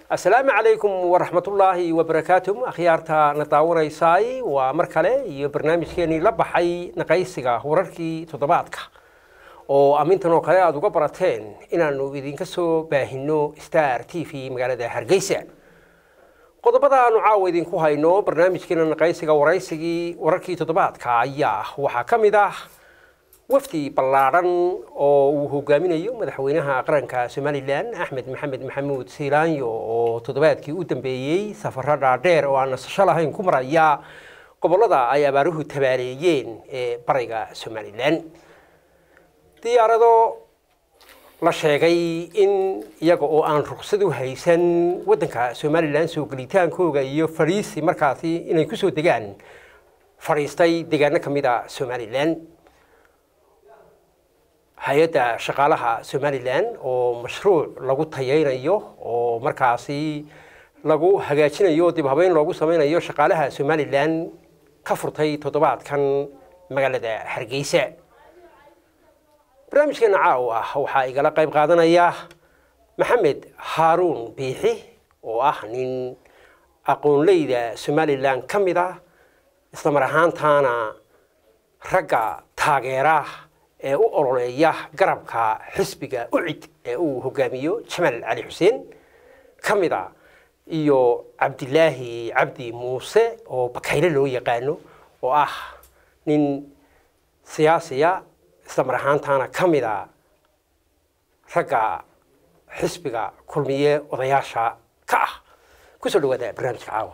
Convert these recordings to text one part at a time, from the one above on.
asalaamu calaykum waraxmatullaahi wabarakaatu akhyaarta na daawanaysaay waa mar kale iyo barnaamijkeenii la baxay naqaysiga wararkii toddobaadka oo amintan oo kale aada uga barateen inaanu idinka soo baahino star t v magaalada hargeysa qodobada aanu caawa idinku hayno barnaamijkeena naqaysiga waraysigii wararkii toddobaadka ayaa waxaa ka mid ah wafdi ballaadhan oo uu hogaaminayo madaxweynaha qaranka somalilan axmed maxamed maxamuud siilaanyo oo toddobaadkii u dambeeyey safaro dhaadheer oo aan nasasho lahayn ku maraya gobollada ay abaaruhu tabaaleeyeen ee bariga somalilan diyaarado la sheegay in iyaga oo aan ruqsad u haysan waddanka somalilan soo gelitaankooga iyo fadhiisi markaasi inay ku soo degaan fadhiistay deegaano ka mid a somalilan hay-adda shaqaalaha somalilan oo mashruuc lagu tayeynayo oo markaasi lagu hagaajinayo dib habeyn loogu sameynayo shaqaalaha somalilan ka furtay toddobaadkan magaalada hargeysa barnaamijkeena caaw ah waxaa igala qayb qaadanaya maxamed haaruun biixi oo ah nin aqoonleyda somalilan ka mid ah islamar ahaantaana ragga taageera ee u ololeeya garabka xisbiga ucid ee uu hogaamiyo jamaal cali xuseen ka mid a iyo cabdilaahi cabdi muuse oo bakayle loo yaqaano oo ah nin siyaasiya islamar ahaantaana ka mid a ragga xisbiga kulmiye odayaasha ka ah kusoo dhawaada barnaamijka caawa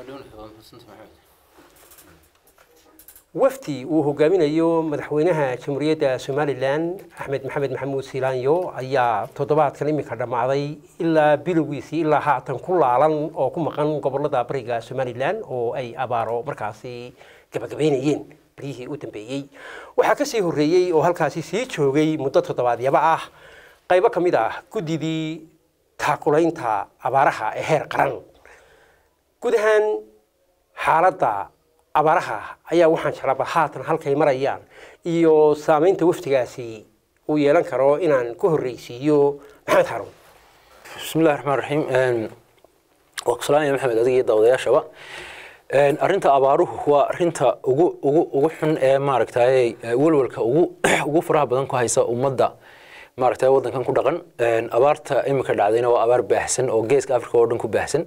wafdi uu hogaaminayo madaxweynaha jamhuuriyadda somalilan axmed maxamed maxamuud siilaanyo ayaa toddobaadkan iminka dhammaaday ilaa bilowgiisii ilaa haatan ku laalan oo ku maqan gobolada bariga somalilan oo ay abaaro markaasi gabagabeynayeen baryihii u dambeeyey waxaa kasii horreeyey oo halkaasi sii joogay muddo toddobaadyaba ah qaybo ka mid ah guddidii taakulaynta abaaraha ee heer qaran guud ahaan xaaladda abaaraha ayaa waxaan jeclaba haatan halkay marayaan iyo saameynta wafdigaasi uu yeelan karo inaan ku horreysiiyo maxamed xaruun bismillahi raxmaan raxiim waa ku salaamaya maxamed adiga iyo daawadayaashaba arrinta abaaruhu waa arrinta ugu ugu ugu xun ee maaragtay welwelka ugu ugu faraha badan ku haysa ummadda maaragtay waddankan ku dhaqan abaarta iminka dhacdayna waa abaar baahsan oo geeska africa oo dhan ku baahsan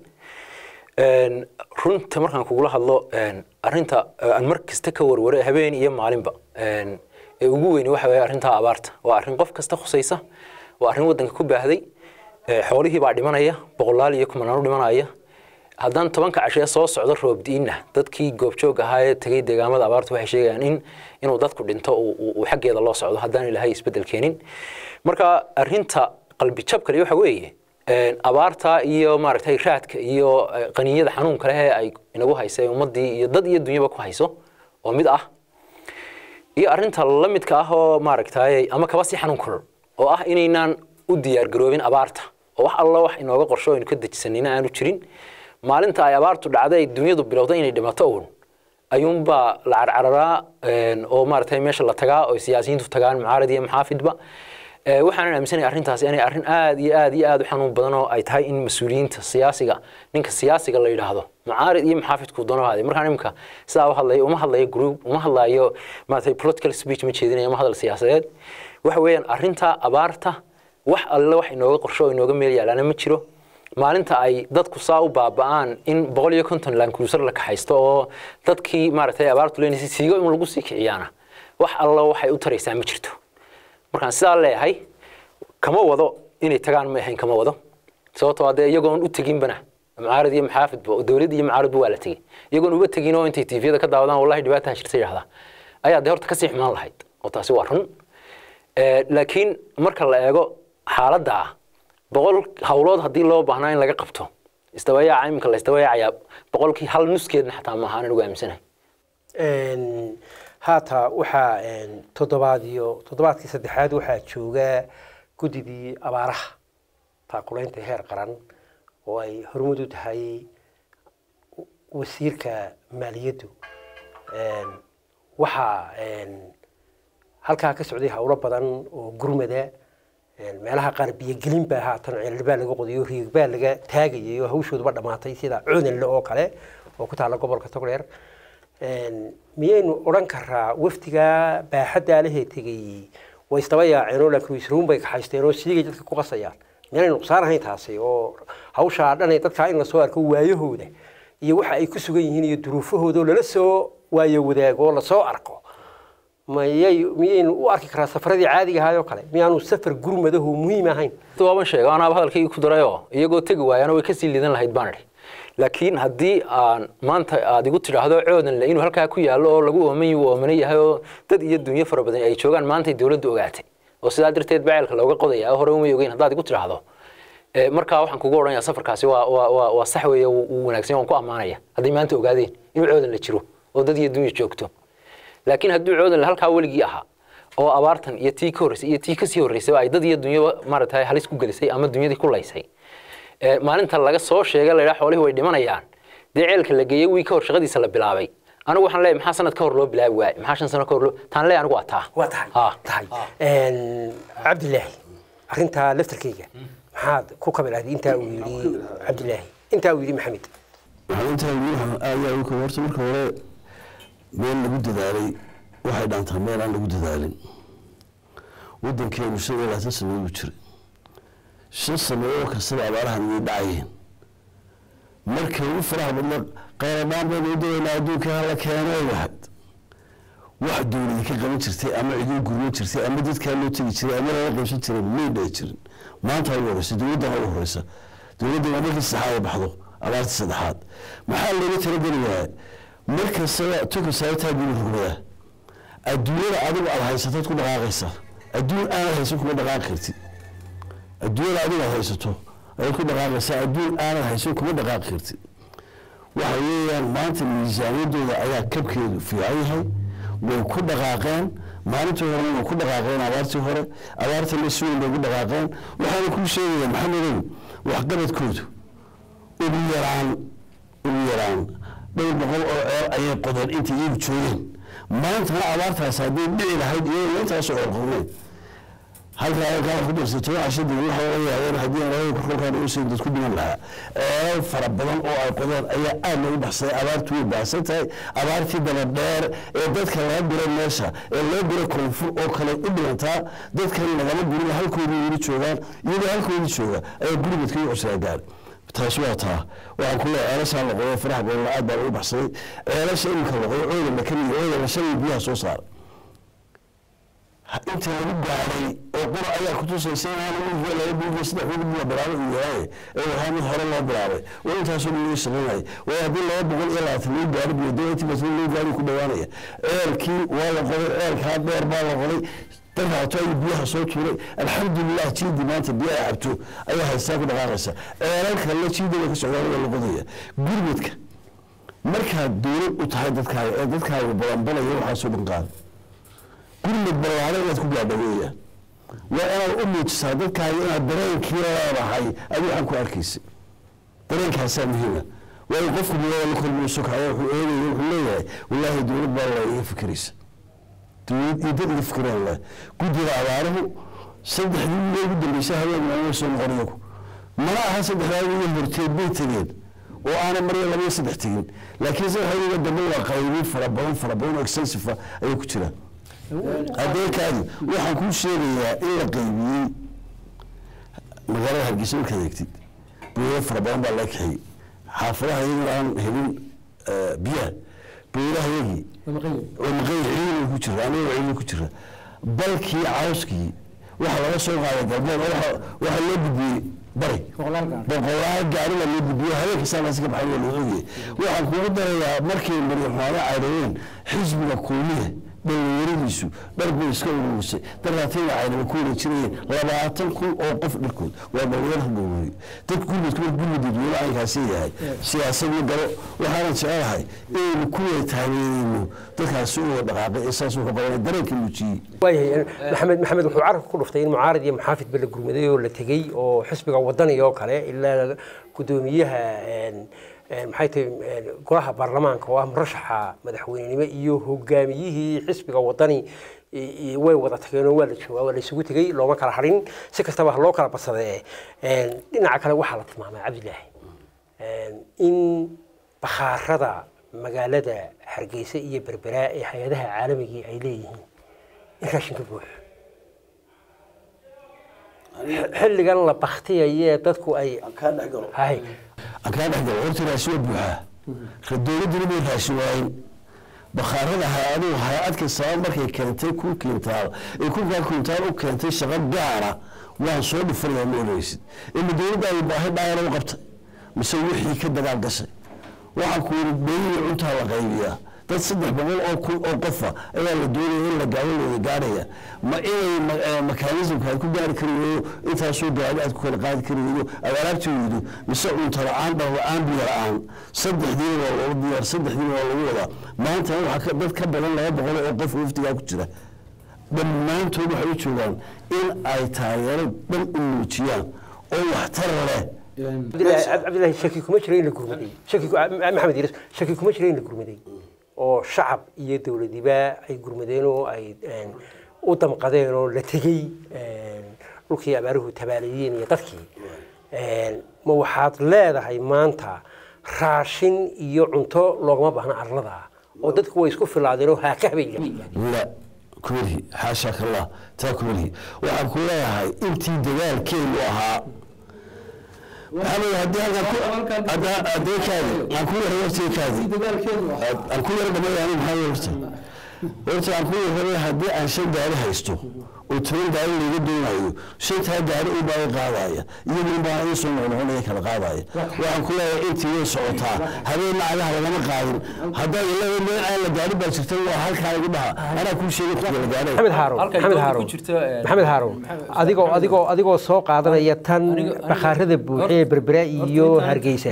runta markaan kugula hadlo arrinta aan mar kasta ka warware habeen iyo maalinba ee ugu weyni waxa weeye arrinta abaarta waa arrin qof kasta khusaysa waa arrin waddanka ku baahday xoolihii baa dhimanaya boqolaal iyo kumanaan u dhimanaya haddaan tobanka cashee soo socdo roobdiinna dadkii goobjoog ahaa ee tegey deegaamada abaarta waxay sheegayaan in inuu dadku dhinto uu xaggeeda loo socdo haddaan ilaahay isbeddel keenin marka arrinta qalbi jabkale waxa weeye abaarta iyo maaragtay raadka iyo qaniinyada xanuunka leh ee ay inagu haysay ummaddii iyo dad iyo dunyaba ku hayso oo mid ah iyo arrinta la midka ah oo maaragtay ama kaba sii xanuun kulul oo ah inaynaan u diyaargaroobin abaarta oo wax alla wax inooga qorsho aynu ka dejisanina aanu jirin maalinta ay abaartu dhacday ay dunyadu bilowday inay dhimato uun ayuunbaa la carcararaa oo maaragtay meesha la tagaa oo siyaasiyiintu tagaan mucaarad iyo maxaafidba waxaanan aaminsanaya arrintaasi inay arrin aad iyo aad iyo aad u xanuun badan oo ay tahay in mas-uuliyiinta siyaasiga ninka siyaasiga la yidhaahdo mucaarid iyo maxaafidku doono haday markaan imika sidaa u hadlayo uma hadlayo group uma hadlayo maaragtay political speech ma jeedinayo uma hadal siyaasadeed waxa weeyaan arrinta abaarta wax alle wax inooga qorsho oo inooga meel yaalaana ma jiro maalinta ay dadku saa u baaba'aan in boqol iyo konton lankruusar la kaxaysto oo dadkii maaragtay abaartu leenaysay siigo in lagu sii kiciyaana wax alla waxay u taraysaa ma jirto markaan sidaa leeyahay kama wado inay tagaan ma ahayn kama wado sababtoo dee iyagoon u teginbana mucaarad iyo maxaafidba dowlad iyo mucaaradba waa la tegey iyagoon uba tegin oo intay tiifiyada ka daawadaan wallahi dhibaataa jirta yidhahdaa ayaa dee horta kasii xumaan lahayd oo taasi waa run laakiin marka la eego xaaladda ah boqol hawlood haddii loo baahnaa in laga qabto isdabayaaca iminka la isdabayaacayaa boqolkii hal nuskeedna xataa maaha anigu aaminsanahay haata waxaa toddobaad iyo toddobaadkii saddexaad waxaa jooga guddidii abaaraha taakulaynta heer qaran oo ay hormud u tahay wasiirka maaliyaddu waxaa halkaa ka socday howlo badan oo gurmada meelaha qaar biyogelin baa haatan ceelal baa laga qodayo riig baa laga taagayay oo hawshooduba dhammaatay sida coodanle oo kale oo ku taalla gobolka togdheer miyaynu odhan karaa wafdigaa baaxaddaa lehee tegay way isdaba yaaceen oo laakiin isruun bay kaxaysteen oo siigay dadka ku qasayaan miyaanay nuqsaan ahayn taasi oo hawshaa dhanay dadkaa in lasoo arko waayahooda iyo waxa ay ku sugan yihiin iyo duruufahooda oo lala soo waayo wadaago oo lasoo arko mayay miyaynu u arki karaa safaradii caadiga ahaayoo kale miyaanu safar gurmadaho muhiim ahayn waaban sheega anaaba hadalkaygii ku darayoo iyagoo tegi waayana way kasii liidan lahayd baan idhi laakiin haddii aan maanta aad igu tidhaahdo coodanle inuu halkaa ku yaallo oo lagu ooman uu oomana yahay oo dad iyo dunyo fara badan ay joogaan maantay dowladdu ogaatay oo sidaa darteed baceelka looga qodaya hore umay ogeyn haddaad igu tidhaahdo markaa waxaan kugu odhanaya safarkaasi waa waa waa waa sax weeye wuu wanaagsan waan ku ammaanaya hadday maanta ogaadeen inuu coodanle jiro oo dad iyo dunya joogto laakiin hadduu coodanle halkaa weligii ahaa oo abaartan iyo tii ka horreysay iyo tii kasii horreysay ay dad iyo dunyaba maaragtay halis ku gelisay ama dunyadii ku laysay maalinta laga soo sheegay la yidhaha xoolihii way dhimanayaan dee ceelka la geeyey wii ka hor shaqadiisa la bilaabay anigu waxaan leeyahay maxaa sanad ka hor loo bilaabi waayey maxaa shan sano ka hor loo taan leeyahay anigu waa taa waa tahay Ha. tahay cabdilaahi arrintaa laftarkayga maxaad ku kabilahday intaa uu yidhi cabdilaahi intaa uu yidhi maxamed maalintaa wiilhan ayaa u horta marka hore meel lagu dadaalay waxay dhaantaa meel aan lagu dadaalin wadankeenu shan iyo labaatan sanadood u jiray shan sanadood kastaba abaarahan way dhacayeen marka ugu faraha badna qayladhaan baynu u dawaynaa adduunka hala keenay lahayd wax dowladi ka qaban jirtay ama ciduu gurman jirtay ama dadkaa loo tegi jiray ama lala qaybsan jiray may dhici jirin maanta ugu horeysa dowladdan ugu horeysa dowladda waa markii saddexaad ay baxdo abaartii saddexaad maxaa looga talageli waaya markastaba tuka saabtaa guli rugmada adduunyada adigu aad haysatood ku dhaqaaqaysa adduun aanad haysan kuma dhaqaaqi kartid adduunyada adigu aad haysato ayaad ku dhaqaaqaysaa adduun aanad haysan kuma dhaqaaqi kartid waxa weeyaan maanta miisaaniyadooda ayaa kabkeedu fiican yahay way ku dhaqaaqeen maalintii horena way ku dhaqaaqeen abaartii hore abaartana si weyn bay ugu dhaqaaqeen waxaana kuu sheegaya maxamedow waxqabadkoodu ugu yaraan ugu yaraan dhowr boqol oo ceel ayay qodeen inta iyagu joogeen maantana abaartaas hadday dhici lahayd iyagoo intaasoo ceelqodneen halkaa halkaa ku darsay toban cashada waxa laga yaabeen haddii aan labada korkolkaan ugu siin dad ku dhiman lahaa ceelal fara badan oo ay qodeen ayaa aad loogu baxsaday abaartu way baahsan tahay abaartii daba dheer ee dadka laga guray meesha ee loo guray koonfur oo kale u dhimantaa dadkan lagama gurin halkoodii weli joogaan iyagoo halkoodii jooga ayaa guribadka iyo cusraa gaaray taas waa taa waxaan ku leeyahay ceelashaa la qodo faraha badan aad baa ugu baxsaday ceelasha iminka la qodo coodanla kamid coodanla shalay biyaha soo saara inta lagu gaaray oo qura ayaa kutusaysa inaan wiilka laga biilka saddex wiil la bilaabay uu yahay ee waxaa mid hore loo bilaabay oo intaasoo lagu shaqaynaya waa haddii laba boqol iyo labaatan lagu gaari biyo dee intii basma lagu gaari ku dhawaanaya ceelkii waa la qoday ceelkaa dheer baa la qoday dad haato ayuu biyaha soo tuuray alxamdulilah jiidi maanta biyo ay cabto ayaa haystaa ku dhaqaaqaysa ceelal kale jiidaba ka socdaa waa la qodaya gurmadka markaad dowlad u tahay dadkaaga ee dadkaaga balanbalaya waxaasoo dhan qaada gurmad ballaada inaad ku gaadho weeyaan waa inaad u muujisaa dadkaaga inaad dareenkii leedahay adi waxaan ku arkaysa dareenkaasaa muhiima waayo qofku bilada la kulmiyo sokaya wuxuu eegaya wuxuu leeyahay wallaahi dowlad baa la iga fikiraysa dowlad iyo dad iga fikiraan leh guddiga abaaruhu saddexdii wiil ugu dambeysay habeen maamul soo noqon iyagu mana aha saddexdaa wiil horteed bay tegeen oo aanay marya laba iyo saddex tegin laakiin saddexdaa wiil dambe waa qaybiin fara badan fara badan oo extensive ayay ku jiraan adeerkaadi waxaan kuu sheegayaa in la qaybiyey magaalada hargeysa markaad eegtid booyado fara badan baa laga kaxiyey xaafadaha iyaguna aan helin biyaha booyadaha yagii oo maqay ciidan ku jira aniga ciidan ku jira balkii cawskii waxa laga soo qaaday galbeed oo waxa loo gudbiyey bari boqolaal gaari baa loo gudbiyey habeenka saakaasi ka baxay waa loo ogyahay waxaan kugu darayaa markay maryaxmaano cayrayeen xisbiga kuuliya dhalinyaradiisu dhar bay iska ururisay daraatayna caynaba ku wada jirayeen labaatan kun oo qof dharkood waa dhalinyar halgowey dad gurmadku mar gurmad dadweyne aynkaasi yahay siyaasad ma galo waxaanan jecelahay inaynu ku wada taageerayno dadkaasi u wada dhaqaaqay ee saas wuxuu qabanay dareenka muujiyey waayahay maxamed maxamed wuxuu carabka ku dhuftay in mucaarad iyo muxaafidba la gurmaday oo la tegey oo xisbiga wadani oo kale ilaa gudoomiyaha een, maxay tahay een, golaha baarlamaanka oo ah murashaxa madaxweynenimo iyo hogaamiyihii xisbiga wadani i- i- way wada tageen oo waa la joogaa waa la isugu tegey looma kala harin si kastaba ha loo kala badsadee Een, dhinaca kale waxaa la tilmaamay cabdilaahi een, in bakhaarada magaalada hargeysa iyo berberaa ee hay-adaha caalamigii ay leeyihiin in raashinka buuxo xilligan la baktiyayee dadku ay kaa dhex galo hay aan kaa dhex galo horta raashin waa buuxaa ka dowladduna bay raashin waayen bakhaarada hay-aduhu hay-ad kastaba markay keentay kun kintaal ee kunkaa kintaal u keentay shaqo gaara waan soo dhufanaya ma oranaysid ima dowladda ay baahi dhaayana u qabtay mise wixii ka dagaal gashay waxaan ku yidhi beeyihii cuntaa la qaybiyaa dad saddex boqol oo kun oo qofa ayaa la doonaya in la gaabo looda gaarhaya ma inay ma- eh, mekanismka ay ku gaari kari weydo intaasoo gaari aad ku kala qaadi kari weydo aad alaabti weydo mise cunto la-aan dhar la-aan biyo la-aan saddexdiina waa looga diyaar saddexdiina waa lagu wadaa maanta waxaa ka- dad ka badan laba boqol oo qof waftigaa ku jira dhammaantood waxay u joogaan in ay taageero dhan u muujiyaan oo waxtar leh cabdilaahi cabdilaahi shaki kuma jira in la gurmaday shaki ku- maxamed iris shaki kuma jira in la gurmaday oo shacab iyo dowladiba ay gurmadeen oo ay een, u damqadeen oo la tegey een, dhulkii abaaruhu tabaalayeen iyo dadkii Een, ma waxaad leedahay maanta raashin iyo cunto loogama baahna arlada oo dadku way isku filaadeen oo haaka habay yidhaahdeen لا كله حاشاك الله تاكله waxaan ku leeyahay intii dagaalkeenu ahaa maxamed haddii halkan ku hadda haddii kaadi aan ku yara waqtiga kaadi aan ku yara dhamayaan maxaa horta horta aan ku yara haddii aan shan gaari haysto oo toban gaari laga doonayo shantaa gaari u baa qaadaya iyo nin baa ii soo noqnoqonaya kala qaadaya waxaan ku leeyahay intii way socotaa habeen lacagaha lagama qaadin haddaad leedahay meel aan la gaari baa jirta waa halkaa igu dhaha anaa kuu sheegay kuwa la gaaray maxamed haaroun Halkay maxamed doonta ku haaroun jirto, eh, maxamed haaroun adigoo adigoo adigoo soo qaadanaya tan Aniga- aniga- bakhaarada buuxe ee berbera iyo hargeysa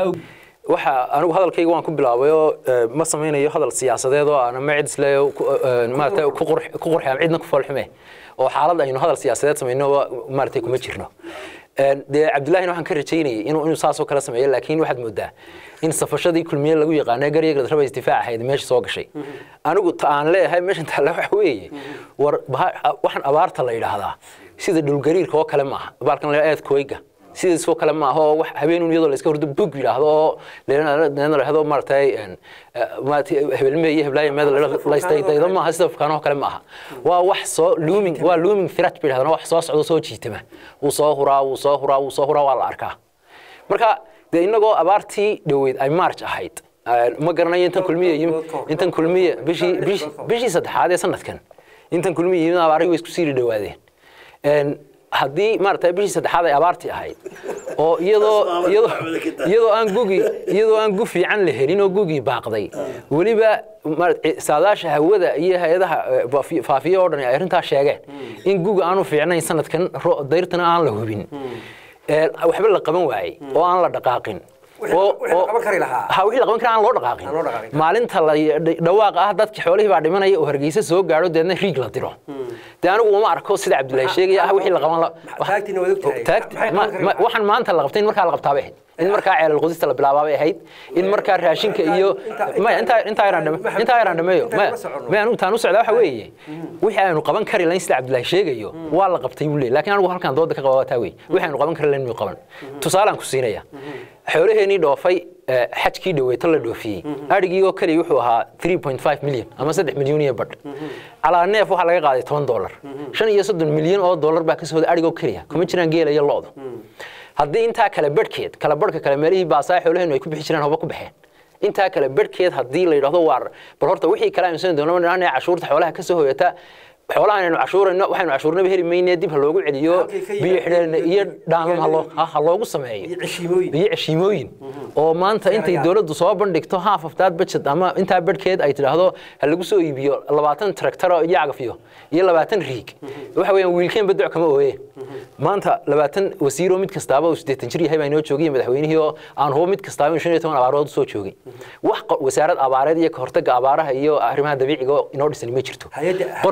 waxa anigu hadalkayga waan ku bilaabay oo eh, ma samaynayo hadal siyaasadeed oo aan ma cid isle maarata ku qurx- ku qurxi ama cidna ku foolxume oo xaalad aynu hadal siyaasadeed samayno maarata kuma jirno Een, dee cabdullaahina waxaan ka rajaynayay inuu inuu saasoo kale sameeyo laakiin waxaad moodaa in safashadii kulmiye lagu yaqaanay garyaga raba isdifaac ahayd meesha soo gashay anigu ta aan leeyahay meeshan taale waxa weeye war baha- waxaan abaarta la yidhaahdaa sida dhulgariirka oo kale maaha baalkan la eedkooyga sidaasoo kale ma aha oo wax habeenun iyadoo la iska hurdo bug yidhaahdo oo leena la yidhahdo maaragtay een, eh, maaragtay hebelme iyo heblaayo meeda la isdaydaydo maaha sida fukaanoo kale ma aha waa wax soo looming waa looming threat bay yidhahdaan wax soo socdo soo jiitama wuu soo huraa wuu soo huraa wuu soo huraa waa la arkaa marka dee innagoo abaartii dhoweyd ay march ahayd eh, ma garanayo intan kulmiye yim- intan kulmiye bishii bishii- bishii saddexaad ee sanadkan intan kulmiye yimid abaarihii way isku sii dhawaadeen Een, haddii maaragtay bishii saddexaad ay abaartii ahayd oo iyadoo iyadoo iyadoo aan gugi iyadoo aan gu fiican la helin oo gugii baaqday weliba maaragtay saadaasha hawada iyo hay-adaha eh, faafi- faafiya oo dhan ay arrintaa sheegeen in guga aanu fiicnayn sanadkan ro- dayrtana aan la hubin Ee, waxba la qaban waayey oo aan la dhaqaaqin Wixii- oo- wixii la oo- qaban kari lahaa. ha wixii la qaban kara aan loo dhaqaaqin Aan loo dhaqaaqin. maalinta la dhawaaq ah dadki xoolihii baa dhimanaya oo hargeysa soo gaadho deedna riig la diro dee anigu uma arko sida cabdullaahi sheegaya ah wixii la qaban la- taagtiina waad ogtahay. taagti- Maxay ma- qaban kari ma- lahaa? waxaan maanta la qabtay in markaa la qabtaa bay ahayd in markaa ceelal qodista la bilaabaa bay ahayd in markaa raashinka iyo Inta- maya intaa intaa yaraan dhame Maxamed- intaa yaraan dhameeyo intaan maya ma soconno. maya anigu taan u socdaa waxa weeye wixii aynu qaban kari lahayn sida cabdullaahi sheegayo waa la qabtay buu leeyahy laakiin anigu halkan dooda ka qaba waa taa wey wixii aynu qaban kari lahayn miyuu qaban tusaalaan ku siinaya xoolaheenii dhoofay eh, xajkii dhaweyto la dhoofiyey adhigii oo keliya wuxuu ahaa 3.5 milyan ama 3 milyan iyo badh calaa neef waxaa laga qaaday 10 dollar shan iyo soddon milyan oo dollar baa ka soo hoday adhig oo keliya kuma jiraan geela iyo lo'du haddii intaa kale bedhkeed kala badhka kale meelihii baasaa xoolaheenu ay ku bixi jireen hoba ku baxeen intaa kale bedhkeed haddii la yidhahdo waar bal horta wixii kale aynu sani doono inaan cashuurta xoolaha ka soo hoyata xoolaha aynu cashuurayno waxaynu cashuurnaba heli mayne dib ha loogu celiyo Halkay ka biyo xidheen iyo yimaadeen. dhaamam ha loo- ha- ha loogu sameeyo Iyo ceshiimooyin. iyo ceshiimooyin oo maanta intay Seerayaal. dowladdu soo bandhigto half of that budget ama intaa bedhkeed ay tidhaahdo ha lagu soo iibiyo labaatan tractor iyo cagafyo iyo labaatan riig waxa weeyaan wiilkeen badoc kama ooye maanta labaatan wasiiroo mid kastaaba uu siddeetan jir yahay baa inoo joogay madaxweynihii oo aan hubo mid kastaaba in shan iyo toban abaarood usoo joogay wax qo- wasaarad abaareed iyo kahortaga abaaraha iyo arrimaha dabiiciga oo inoo dhisan ma jirto Hay'adda- Qorsh- hay'adda-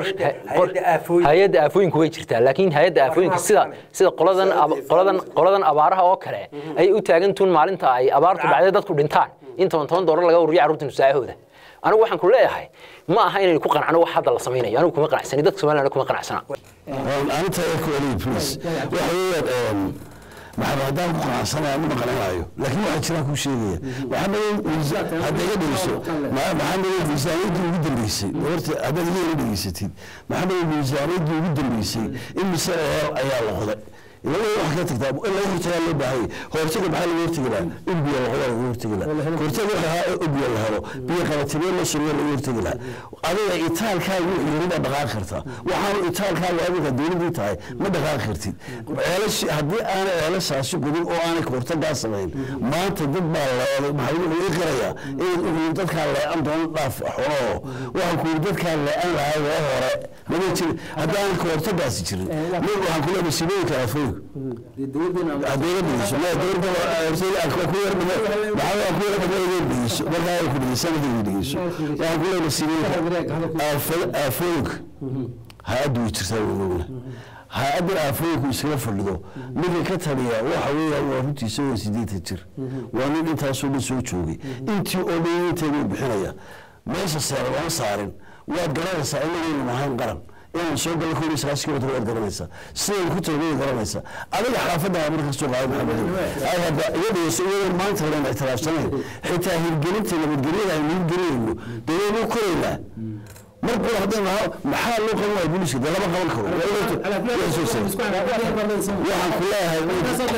Hay-adda aafooyinka. hay-adda aafooyinku way jirtaa laakiin hay-adda aafooyinka sida sida qoladan ab- qoladan qoladan abaaraha oo kale ay u taagantuun maalinta ay abaartu dhacday dadku dhintaan in toban toban doolar laga ururiyo carruurta nusaahooda anigu waxaan ku leeyahay ma aha inaynu ku qancano wax hadda la samaynayo anigu kuma qanacsani dadka somaliland kuma qanacsana arinta ku celiya please waxa weeyaan maxamed haddaan ku qanacsanaya ma maqlanaayo laakiin waxaa jiraan kuu sheegaya maxamed hadda iga dhegeyso maxamed miisaaniyaddii ugu dambeysay horta haddaad iga ila dhegeysatid maxamed miisaaniyaddii ugu dambeysay in mise eer ayaa la qoday ilaa wax ka tagtaa in laga hortagaa loo baahanya hortaga maxaa laga hortagi lahaa in biyo la qodaa laga hortagi lahaa hortaga waxa ahaa in biyo la helo biyo qabatibee la sugo laga hortagi lahaa adiga itaalkaagu yirida dhaqaaqi kartaa waxaanu itaalkaagu adiga dowladii tahay ma dhaqaaqi kartid ceelashi haddii aanay ceelashaasi gudin oo aanay hortagaa samayn maanta dad baa leeday maxaa wuxuu ii qirayaa inaad ogyiin dadkaa leecan doona dhaaf xoloo waxaan ku yidhi dadkaa leecan lahaa waa hore mama jirin haddaanan ka hortagaasi jirin nig waxaan ku leeyahay masiibooyinka aafooyinka haddayga dhegeyso ma dowladda hortayda ku yar dhimo maxaa ku yar dhimo iga dhegeyso markaa ay ku dhegeyso sanadkayga dhegeyso waxaan ku leeyahay masiibooyinka aafooyinka ha-addu way jirtaa weynoogna ha-addan aafooyinku iskaga fadhido ninka ka taliya waxa weeyaan waa runtiisa waa sideetan jir waa nin intaasoo dhan soo joogay intii oo dhan inteeduu bixinaya meesha seera lama saarin waad garanaysaa inagaynu nahayn qaran inaan soo galo koob iyo sagaashan kilomitr waad garanaysaa sidaynu ku talagay garanaysaa adiga xaafadda marka soo qaaday maxamed ay hadda iga dhigeyso iyadoon maanta hore aan ictiraafsanayn xitaa hirgelinta nabadgelyada aynu hirgelinayno dawladnu koraynaa mar kale haddaan nahaa maxaa loo qaban waaya booliska dee lama qaban karo waxaan ku leeyahay waxaan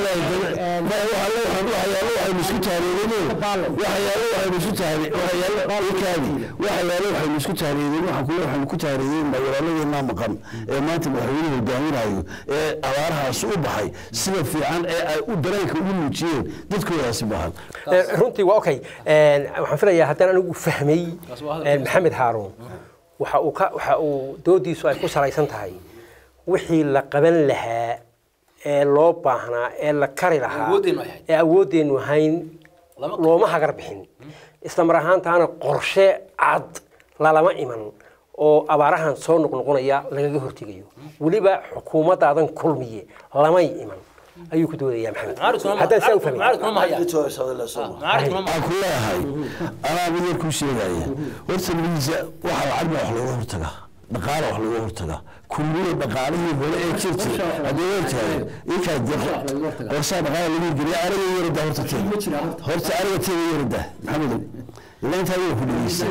leeyahay waxyaalo waxaynu isku tahriirineen waxyaalo waxaynu isku tahri waxyaalo ikaadi waxyaalo waxaynu isku tahriirin waxaan kule waxaynu ku tahriirin walaaladeenaa maqan ee maanta madaxweynuhu hogaaminayo ee abaarahaas u baxay sida fiican ee ay u dareenka ugu muujiyeen dadkoodaasi bahan runtii waa okay waxaan filayaa haddaan anigu fahmay maxamed haaruun waxa uu ka waxa uu doodiisu ay ku salaysan tahay wixii la qaban lahaa ee loo baahnaa ee la kari lahaa Awooddeenu ay ahayd. ee awooddeenu ahayn Lama- looma hagar bixin isla mar ahaantaana qorshe cad lalama iman oo abaarahan soo noqnoqonaya lagaga hortegayo weliba xukuumaddaadan kulmiye lamay iman ayuu ku doodayaa maxamed haddaan saa u fahmay aan ku leeyahay anaa mid yar kuu sheegaya horta miisa waxa lacag baa wax looga hortagaa dhaqaala wax looga hortagaa kulmiye dhaqaalihii hore ee jir jira haddii hortahay inkaa de qorsaa dhaqaala lagu geliya aniga yarada horta teeda horta aniga teeda yarada maxamedow ilaa intaa waa ku dhegeysta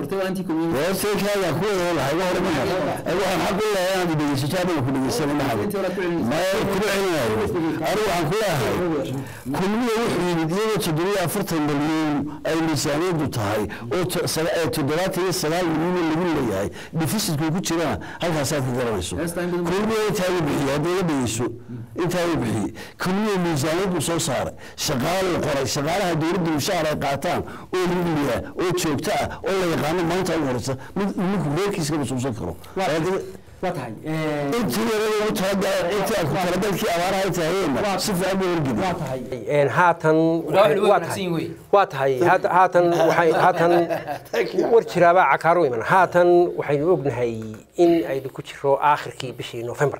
horteekaaga ku wada lahay wa hore maha waxaan xaq u leeyahay inaad dhegeysato adiga ku dhegeysana maxamed maya kuma celinayo anigu waxaan ku leeyahay kulmiye wuxuu yimid iyadoo toddobiyo afartan milyan ay miisaaniyadu tahay oo to- saga- ee toddobaatan iyo sagaal milyan lagu leeyahay defisitku ku jirana halkaasaad ka garanayso kulmiye intaa uu bixiyey hadda iga dhegeyso intaa uu bixiyey kulmiye miisaaniyad buu soo saaray shaqaale la qoray shaqaalaha dowladda mushaar ay qaataan oo liiliya oo joogto ah oo la yaqaano maanta ugu horeysa mid ninku reerkiiska masuulsan karo waa tahay intii yarada ugu talagalay intii aad ku talagalkii abaaraha ay tahayeenna si fiican buu wargeli waa tahay Een, haatan Walahi way waa wanaagsan tahay yihiin wey. waa tahay haat- haatan waxay haatan war jiraabaa cakaaro iman haatan waxaynu ognahay in aynu ku jiro aakhirkii bishii November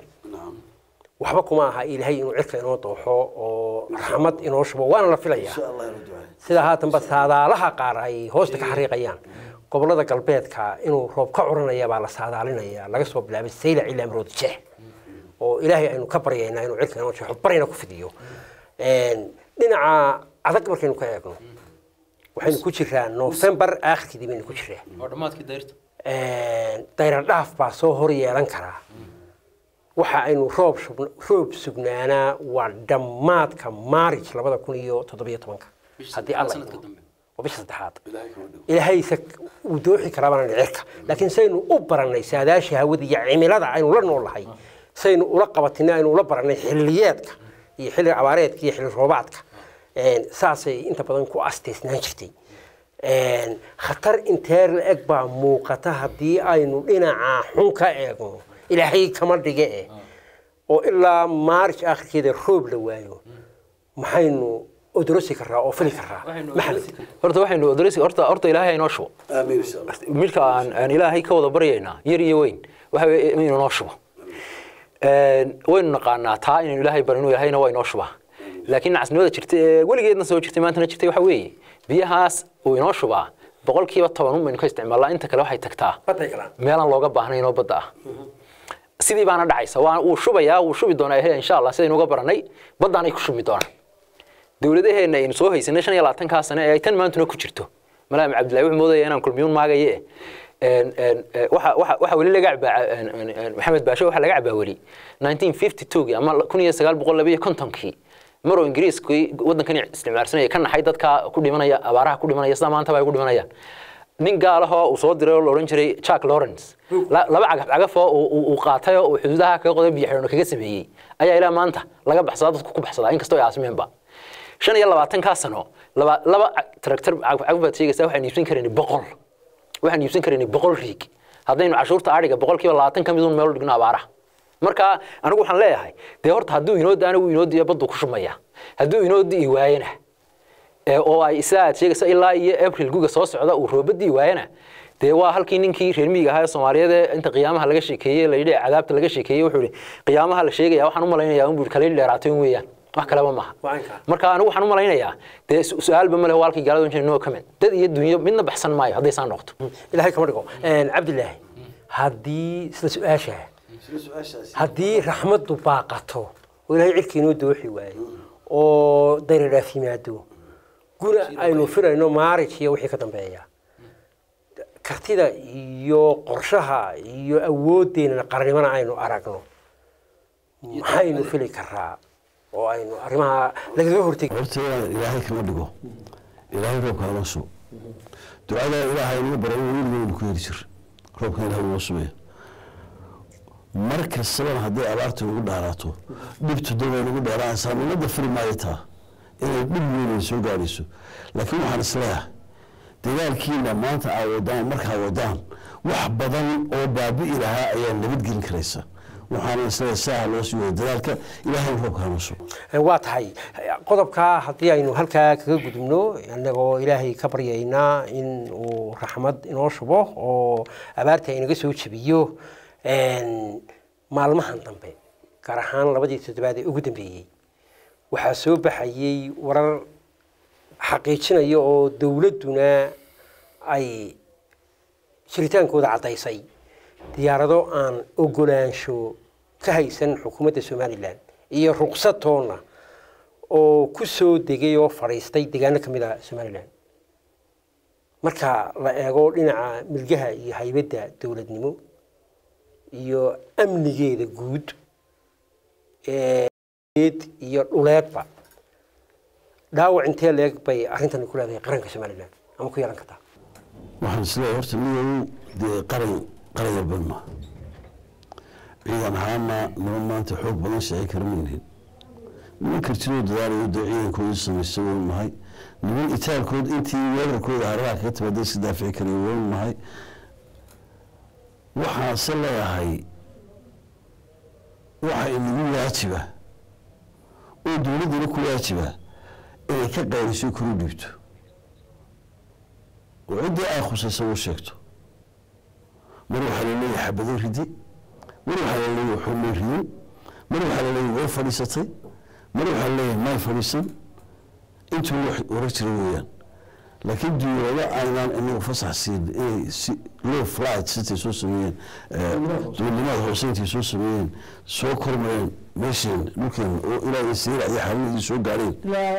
waxba kuma aha ilaahay inuu cirka inoo dooxo oo raxmad inoo shubo waana la filayaa sida haatanba saadaalaha qaar ay hoosta ka xariiqayaan gobolada galbeedka inuu roob ka curanaya baa la saadaalinaya laga soo bilaabay saylac ilaa maroodi jeex oo ilaahay aynu ka baryaynaa inuu cirka inoo jeexo barina ku fidiyo Een, dhinaca adag markaynu ka eegno waxaynu ku jiraa November aakhirkeedii baynu ku jiraa oo dhammaadkii dayrta dayrar dhaaf baa soo hor yeelan karaa waxa aynu roob shub- roob sugnaanaa waa dhammaadka maarij labada kun iyo toddobiyo tobanka haddii alla sanadka idmo. dambe waa bisha saddexaad ilaahayse uu dooxi karaa baan cirka laakiin saynu u barannay saadaasha hawada iyo cimilada aynu la noolahay saynu ula qabatinay aynu ula barannay xilliyeedka iyo xilli abaareedka iyo xilli roobaadka Een, saasay inta badan ku asteysnaan jirtay Een, khatar intee la eg baa muuqata haddii aynu dhinaca xun ka eegno ilaahay kama dhige eh oo ilaa maarij aakhirkeeda roob la waayo maxaynu odorosi karaa oo fili karaa maxamed horta waxaynu odoreysi horta horta ilaahay inoo shubo amiin insha allah midka aan aan ilaahay ka wada baryaynaa yar iyo weyn waxa weeye inuu noo shubo Een, waynu naqaanaa taa inaynu ilaahay barino ilaahayna waa inoo shubaa laakiin nacasnimada jirta ee weligeedna soo jirtay maantana jirtay waxa weeye biyahaas uu inoo shubaa boqolkiiba toban un baynu ka isticmaalnaa inta kale waxay tagtaa baday galaan meelaan looga baahnayn oo badda ah sidii baana dhacaysa waa wuu shubayaa wuu shubi doonaa ehe insha allah sidaynu uga baranay baddaanay ku shubmi doonaan dowladaheenna aynu soo haysanay shan iyo labaatankaa sane ee ay tan maantuna ku jirto malaam cabdillahi wuxuu moodaya inaan kulmiyuun maagaye een, een, ee, waxa waxa- waxa weli laga cabaa een, een, een, maxamed baashe waxa laga cabaa weli 1952 ama kun iyo sagaal boqol labiyo kontonkii maroo ingiriiskii waddankan isticmaalsanaya ka naxay dadka ku dhimanaya abaaraha ku dhimanaya sida maantaba ay ku dhimanayaan nin gaalahoo uu soo diray oo la odhan jiray jack lawrence la- laba cagaf cagafoo uu- uu uu qaatay oo uu xuduudaha kaga qoday biyo xidhano kaga sameeyey ayaa ilaa maanta laga baxsadaa dadku ku baxsadaa inkastoo ay aasimeenba shan iyo labaatankaa sano laba laba tractor cagaf cagaf baad sheegaysaa waxaan iibsan karaynay boqol waxaan iibsan karaynay boqol riig haddaynu cashuurta adhiga boqolkiiba labaatan ka midun meel u dhigno abaaraha marka anigu waxaan leeyahay dee horta hadduu inoo daana wuu inoo diya baddu ku shumaya hadduu inoo di'i waayana ee oo ay sidaa aad sheegaysa ilaa iyo april guga soo socda uu roobadii waayana dee waa halkii ninkii reer miyiga ahaa ee soomaaliyeed ee inta qiyaamaha laga sheekeeyey la yidhi cadaabta laga sheekeeyey wuxuu yidhi qiyaamaha la sheegaya waxaan u malaynayaa un buu kale dheeraatay un weeyaan wax kaleba maaha Waa inkaa. marka anigu waxaan u malaynayaa dee su- su-aalba ma leh waa halkii gaalada jira no comment dad iyo dunyo midna baxsan maayo hadday saa noqoto ilaahay kama dhigo Een, cabdilaahi haddii isla su-aasha haddii raxmaddu baaqato oo ilaahay cirkii inoo dooxi waayo oo dayriraaf yimaado guna aynu firayno maarij iyo wixii ka dambeeya kartida iyo qorshaha iyo awooddeenana qarnimana aynu aragno maxaynu fili karaa oo aynu arrimaha lagaga hortegi horta inaan ilaahay kama dhigo ilaahay roobka hala sugo ducada ilaahay nagu baray weligeynu ku heli jir roobka ilaahay noo sugaya mar kastabana haddii abaarta nagu dheeraato dhibtu daway nagu dheeraanaysaa ummadda firi maayo taa inay dhib weyn soo gaarayso laakiin waxaan isleeyahay dagaalkiina maanta aa wadaan markaa wadaan wax badan oo baabi'i lahaa ayaa nabadgelin karaysa waxaana isleeyahay saaha loo sii wada dagaalka ilaahay roobka hala sugo waa tahay qodobkaa haddii aynu halkaa kaga gudubno annagoo ilaahay ka baryaynaa in uu raxmad inoo shubo oo abaarta inaga soo jebiyo een, maalmahan dambe gaar ahaan labadii toddobaad ee ugu dambeeyey waxaa soo baxayey warar xaqiijinaya oo dowladduna ay jiritaankooda caddaysay diyaarado aan ogolaansho ka haysan xukuumadda somalilan iyo ruqsad toonna oo ku soo degay oo fadhiistay deegaano ka mid a somalilan marka la eego dhinaca milgaha iyo haybadda dowladnimo iyo amnigeeda guud ee iyo dhuleedba dhaawac intee leeg bay arrintani ku leedahay qaranka somalilan ama ku yeelan kartaa waxaan isleeyahay horta midow dee qaran qaran yarbad ma ciidan ahaana niman maanta xoog badan shaqay kara maynihin niman kartidoo dadaalayo dee ciidankoodii samaysta waynu nahay niman itaalkood intii weerarkooda haraha kaga timaada iska daafici karaya waynu nahay waxaanse leeyahay waxa inagu waajiba oo dowladdana ku waajiba inay ka qayliso kuru dhiibto oo ciddii ay khusaysa uu sheegto mar waxaa laleeyahay xabado ridi mar waxaa laleeyahay waxumay ridin mar waxaa laleeyahay way fadhiisatay mar waxaa laleeyahay may fadhiisan intuu wax oran jira weeyaan laakiin duulada aynaan inagu fasax siin inay si low flight sitay soo sameeyeen duulimaad hoose intay soo sameeyeen soo kormayeen meesheen dhulkeen oo ilaa isiira iyo xarumadii soo gaareen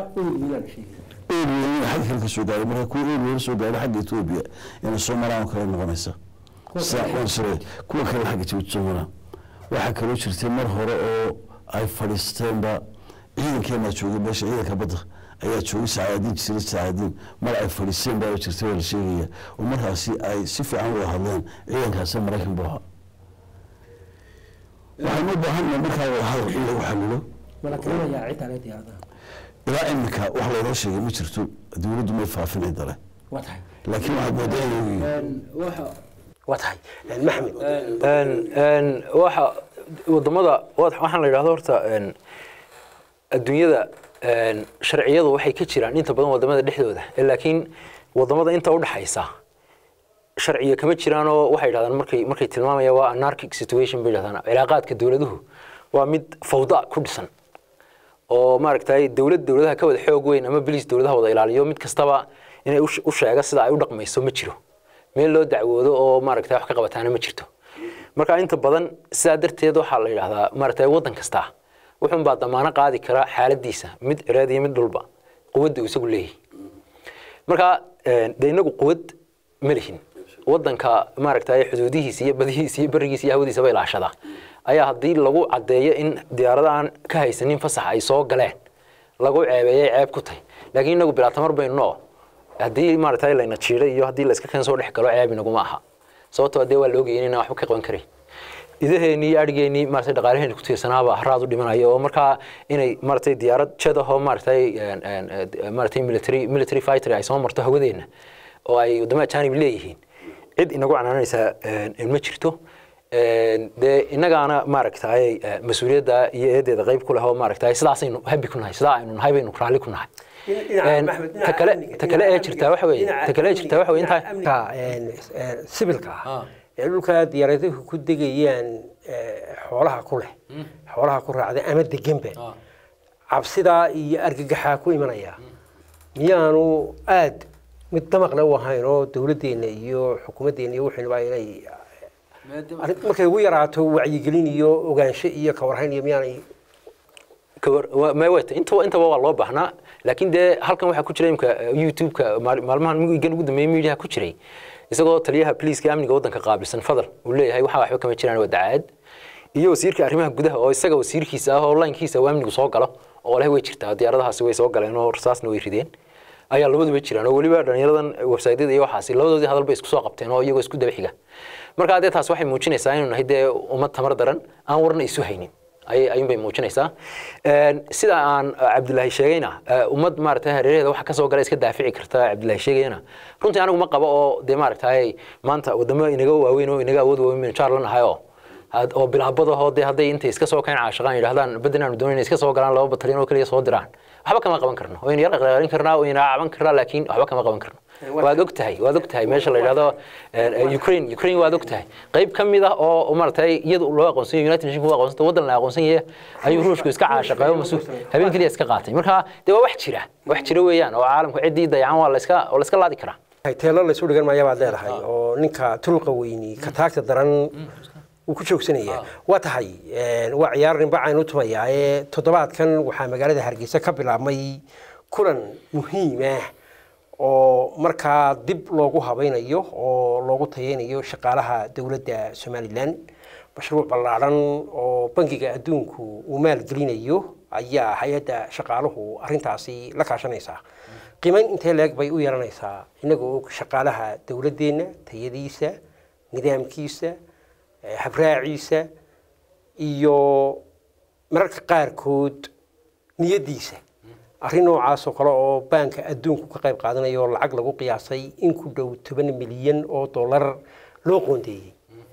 eeriya xagga kale ka soo gaaray marka kuwa eeriya soo gaaray xagga etoobiya inay soo maraan oo kale noqonaysa sire kuwa kale xagga jabuuti soo maraan waxaa kaloo jirtay mar hore oo ay fadhiisteenba ciidankeenaa joogay meesha ciidanka badda ayaa joogay sacaadiin jira sacaadiin mar ay fadhiisteen baa jirtay waa la sheegaya oo markaasi ay si fiican wada hadleen ciidankaasi maraykan buu ahaa waxaan u baahannahay markaa wada hadal in lagu xalilo ilaa iminka wax laynoo sheegay ma jirto dowladdu may faafinay dale laakiin waxaad moodaa inay waa tahay maxamed een een waxa wadamada waad- waxaan la yidhahdo horta een adduunyada een sharciyadu waxay ka jiraan inta badan wadamada dhexdooda ee laakiin wadamada inta u dhaxaysa sharciya kama jiraan oo waxay yidhahdaan markay markay tilmaamayaan waa anarchic situation bay yidhahdaan cilaaqaadka dowladuhu waa mid fawda ku dhisan oo maaragtay dowlad dowladaha ka wada xoog weyn ama bilis dowladaha wada ilaaliyo mid kastaba inay u sh- u sheega sida ay u dhaqmayso ma jiro meel loo dacwoodo oo maaragtay wax ka qabataana ma jirto marka inta badan sidaa darteed waxaa la yidhahdaa maaragtay waddan kasta wuxuun baa damaano qaadi kara xaaladiisa mid cireed iyo mid dhulba quwadda uu isagu leeyahay marka een, dee inagu quwad ma lihin waddanka maaragtay xuduudihiisa iyo badihiisa iyo berigiisa iyo hawadiisaba ilaashada ayaa haddii lagu caddeeyo in diyaarada aan ka haysanin fasax ay soo galeen lagu ceebeeyay ceeb ku tahay laakiin inagu bilaa tamar baynu noo haddii maaragtay layna jiiday iyo haddii layska keen soo dhex galo ceeb inaguma aha sababtoo dee waa la ogayay inaan waxba ka qaban karin idaheenii iyo adhigeenii maaragtay dhaqaalaheeni ku tiirsanaaba haraad u dhimanaya oo markaa inay maaragtay diyaarad jed ahoo maaragtay een, een, eh, maaragtay military military fighter ay soo marto hawadeenna oo ay waddamada janib leeyihiin cid inagu canaanaysaa een, ma jirto Een, dee innagaana maaragtay eh, mas-uuliyadda iyo eedeeda qayb ku leh oo maaragtay sidaasaynu habi ku nahay sidaa aynu nahay baynu raalli ku nahay dhinaca Een, Maxmed, ta dhinaca kale amniga, ta kale ee dhinaca jirtaa waxa weeye amniga, ta kale ee jirtaa waxa weeye intaa dhinaca amniga, een, een, sibilka ah Ah. ee dhulka diyaaraduhu ku degayaan ee, xoolaha ku leh xoolaha ku raacda ama deganba cabsidaa iyo argagaxaa ku imanaya miyaanu aad mid damaqle u ahayn oo dowladdeena iyo xukuumaddeena iyo wixiinaba inay arrin- markay ugu yaraato wacyigelin iyo ogaansho iyo kawarhayn iyo miyaanay kawar- waa- ma wayta intaba intaba waa loo baahnaa laakiin dee halkan waxaa ku jira imka youtube-ka maal- maalmahan migan ugu dambeeyay media ku jiray isagoo taliyaha poliiska amniga waddanka qaabilsan fadal uu leeyahay waxaa waxba kama jiraan waa dacaad iyo wasiirka arrimaha gudaha oo isaga wasiirkiisa ah oo laynkiisa uu amnigu soo galo oo leh way jirtaa diyaaradahaasi way soo galeen oo rasaasna way rideen ayaa labaduba jiraan oo weliba dhallinyaradan websaydyada iyo waxaasi labadoodii hadal bay isku soo qabteen oo iyagoo isku daba xiga marka dee taas waxay muujinaysaa inuu nahay dee ummad tamar daran aan warna isu haynin ayay ayuun bay muujinaysaa Een, sida aan uh, cabdilaahi sheegayna uh, ummad maaragtay hareeraheeda waxa kasoo gala iska daafici karta cabdilaahi sheegayana runtii anigu ma qabo oo dee maaragtay maanta wadamo inaga waaweyn oo inaga awood waaweyn baynu jaar la nahay oo had- oo bilaabadahoo dee hadday intay iska soo keen caashaqaan yidhahdaan badan aanu doonayna iska soo galaan laba batalyan oo keliya soo diraan waxba kama qaban karno waynu yar qaqalin karnaa wayna caban karnaa laakiin waxba kama qaban karno waad og tahay waad og tahay meesha la yidhahdo eh, ukraine ukraine waad og tahay qayb ka mid ah oo maaragtay iyadu loo aqoonsan yahay united nations aqoonsanta waddan la aqoonsan yahay ayuu ruushku iska caashaqeeyo masuul habeen keliya iska qaatay marka dee waa wax jira wax jira weeyaan oo caalamku ciddii dayacan waa la iska waa la iska laadi karaa teelo laysu dhigan maya baad leedahay oo ninka tulqa weyni ka taagta daran uu ku joogsanaya waa tahay een, waa ciyaar ninba aynu tumayaa ee toddobaadkan waxaa magaalada hargeysa ka bilaabmay kulan muhiim ah oo markaa dib loogu habaynayo oo loogu tayeynayo shaqaalaha dowladda somalilan mashruuc ballaadhan oo bangiga adduunku uu maalgelinayo ayaa hay-adda shaqaaluhu arrintaasi la kaashanaysaa qiimayn intee leeg bay u yeelanaysaa inagoo og shaqaalaha dowladdeenna tayadiisa nidaamkiisa eh, habraaciisa iyo mararka qaarkood niyaddiisa arrin noocaas oo kale oo baanka adduunku ka qayb qaadanayo oo lacag lagu qiyaasay in ku dhow toban milyan oo dollar loo qoondeeyey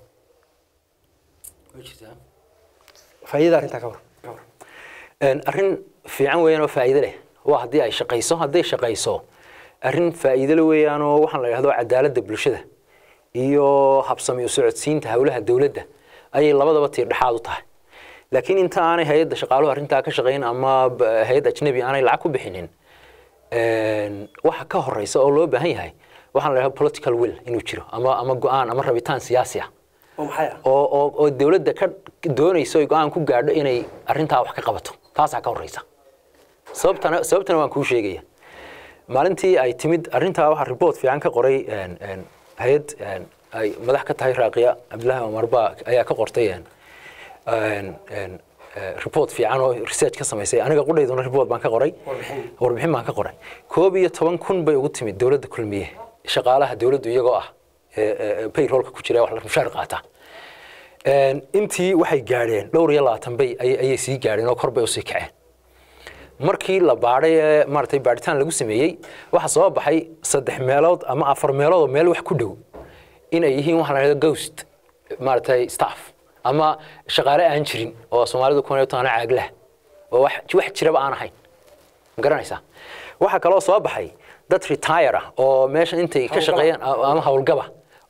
faa'iidada arrintaa ka waran Een, arrin fiican weeyaan oo faa'iido leh waa haddii ay shaqayso hadday shaqayso arrin faa'iido leh weeyaan oo waxaan la yidhahdo cadaaladda bulshada iyo habsami u socodsiinta howlaha dowladda ayay labadaba tiir dhexaad u tahay laakiin inta aanay hay-adda shaqaaluhu arrintaa ka shaqayn ama b- hay-ad ajnabi aanay lacag ku bixinin een, waxa ka horeysa oo loo baahan yahay waxaan la yidhahdo political will inuu jiro ama ama go-aan ama rabitaan siyaasi ah oo maxay ah oo oo oo dawladda ka doonayso ay go-aan ku gaadho inay arrintaa wax ka qabato taasaa ka horeysa sababtana sababtana waan kuu sheegaya maalintii ay timid arrintaa waxaa report fiican ka qoray een, een, hay-ad een, ay madax ka tahay raaqiya cabdillaahi omar baa ayaa ka qortay een, een, een, eh, report fiican oo research ka samaysay aniga qudhayduna report baan ka qoray Warbixin. warbixin baan ka qoray koob iyo toban kun bay ugu timid dowladda kulmiye shaqaalaha dowladdu iyagoo ah ee, ee, payrollka ku jira wax la mushaar qaata Een, intii waxay gaadheen dhowr iyo labaatan bay ayay ayay sii gaadheen oo kor bay usii kaceen markii la baadhay ee maaragtay baadhitaan lagu sameeyey waxaa soo baxay saddex meelood ama afar meelood oo meel wax ku dhow inay yihiin waxaa la yidhahdo ghost maaragtay staff ama shaqaale aan jirin oo soomaalidu kuna taana caaglah oo wax wax jiraba aan ahayn ma garanaysaa waxaa kaloo soo baxay dad retire ah oo meesha intay ka shaqeeyaan ama howlgaba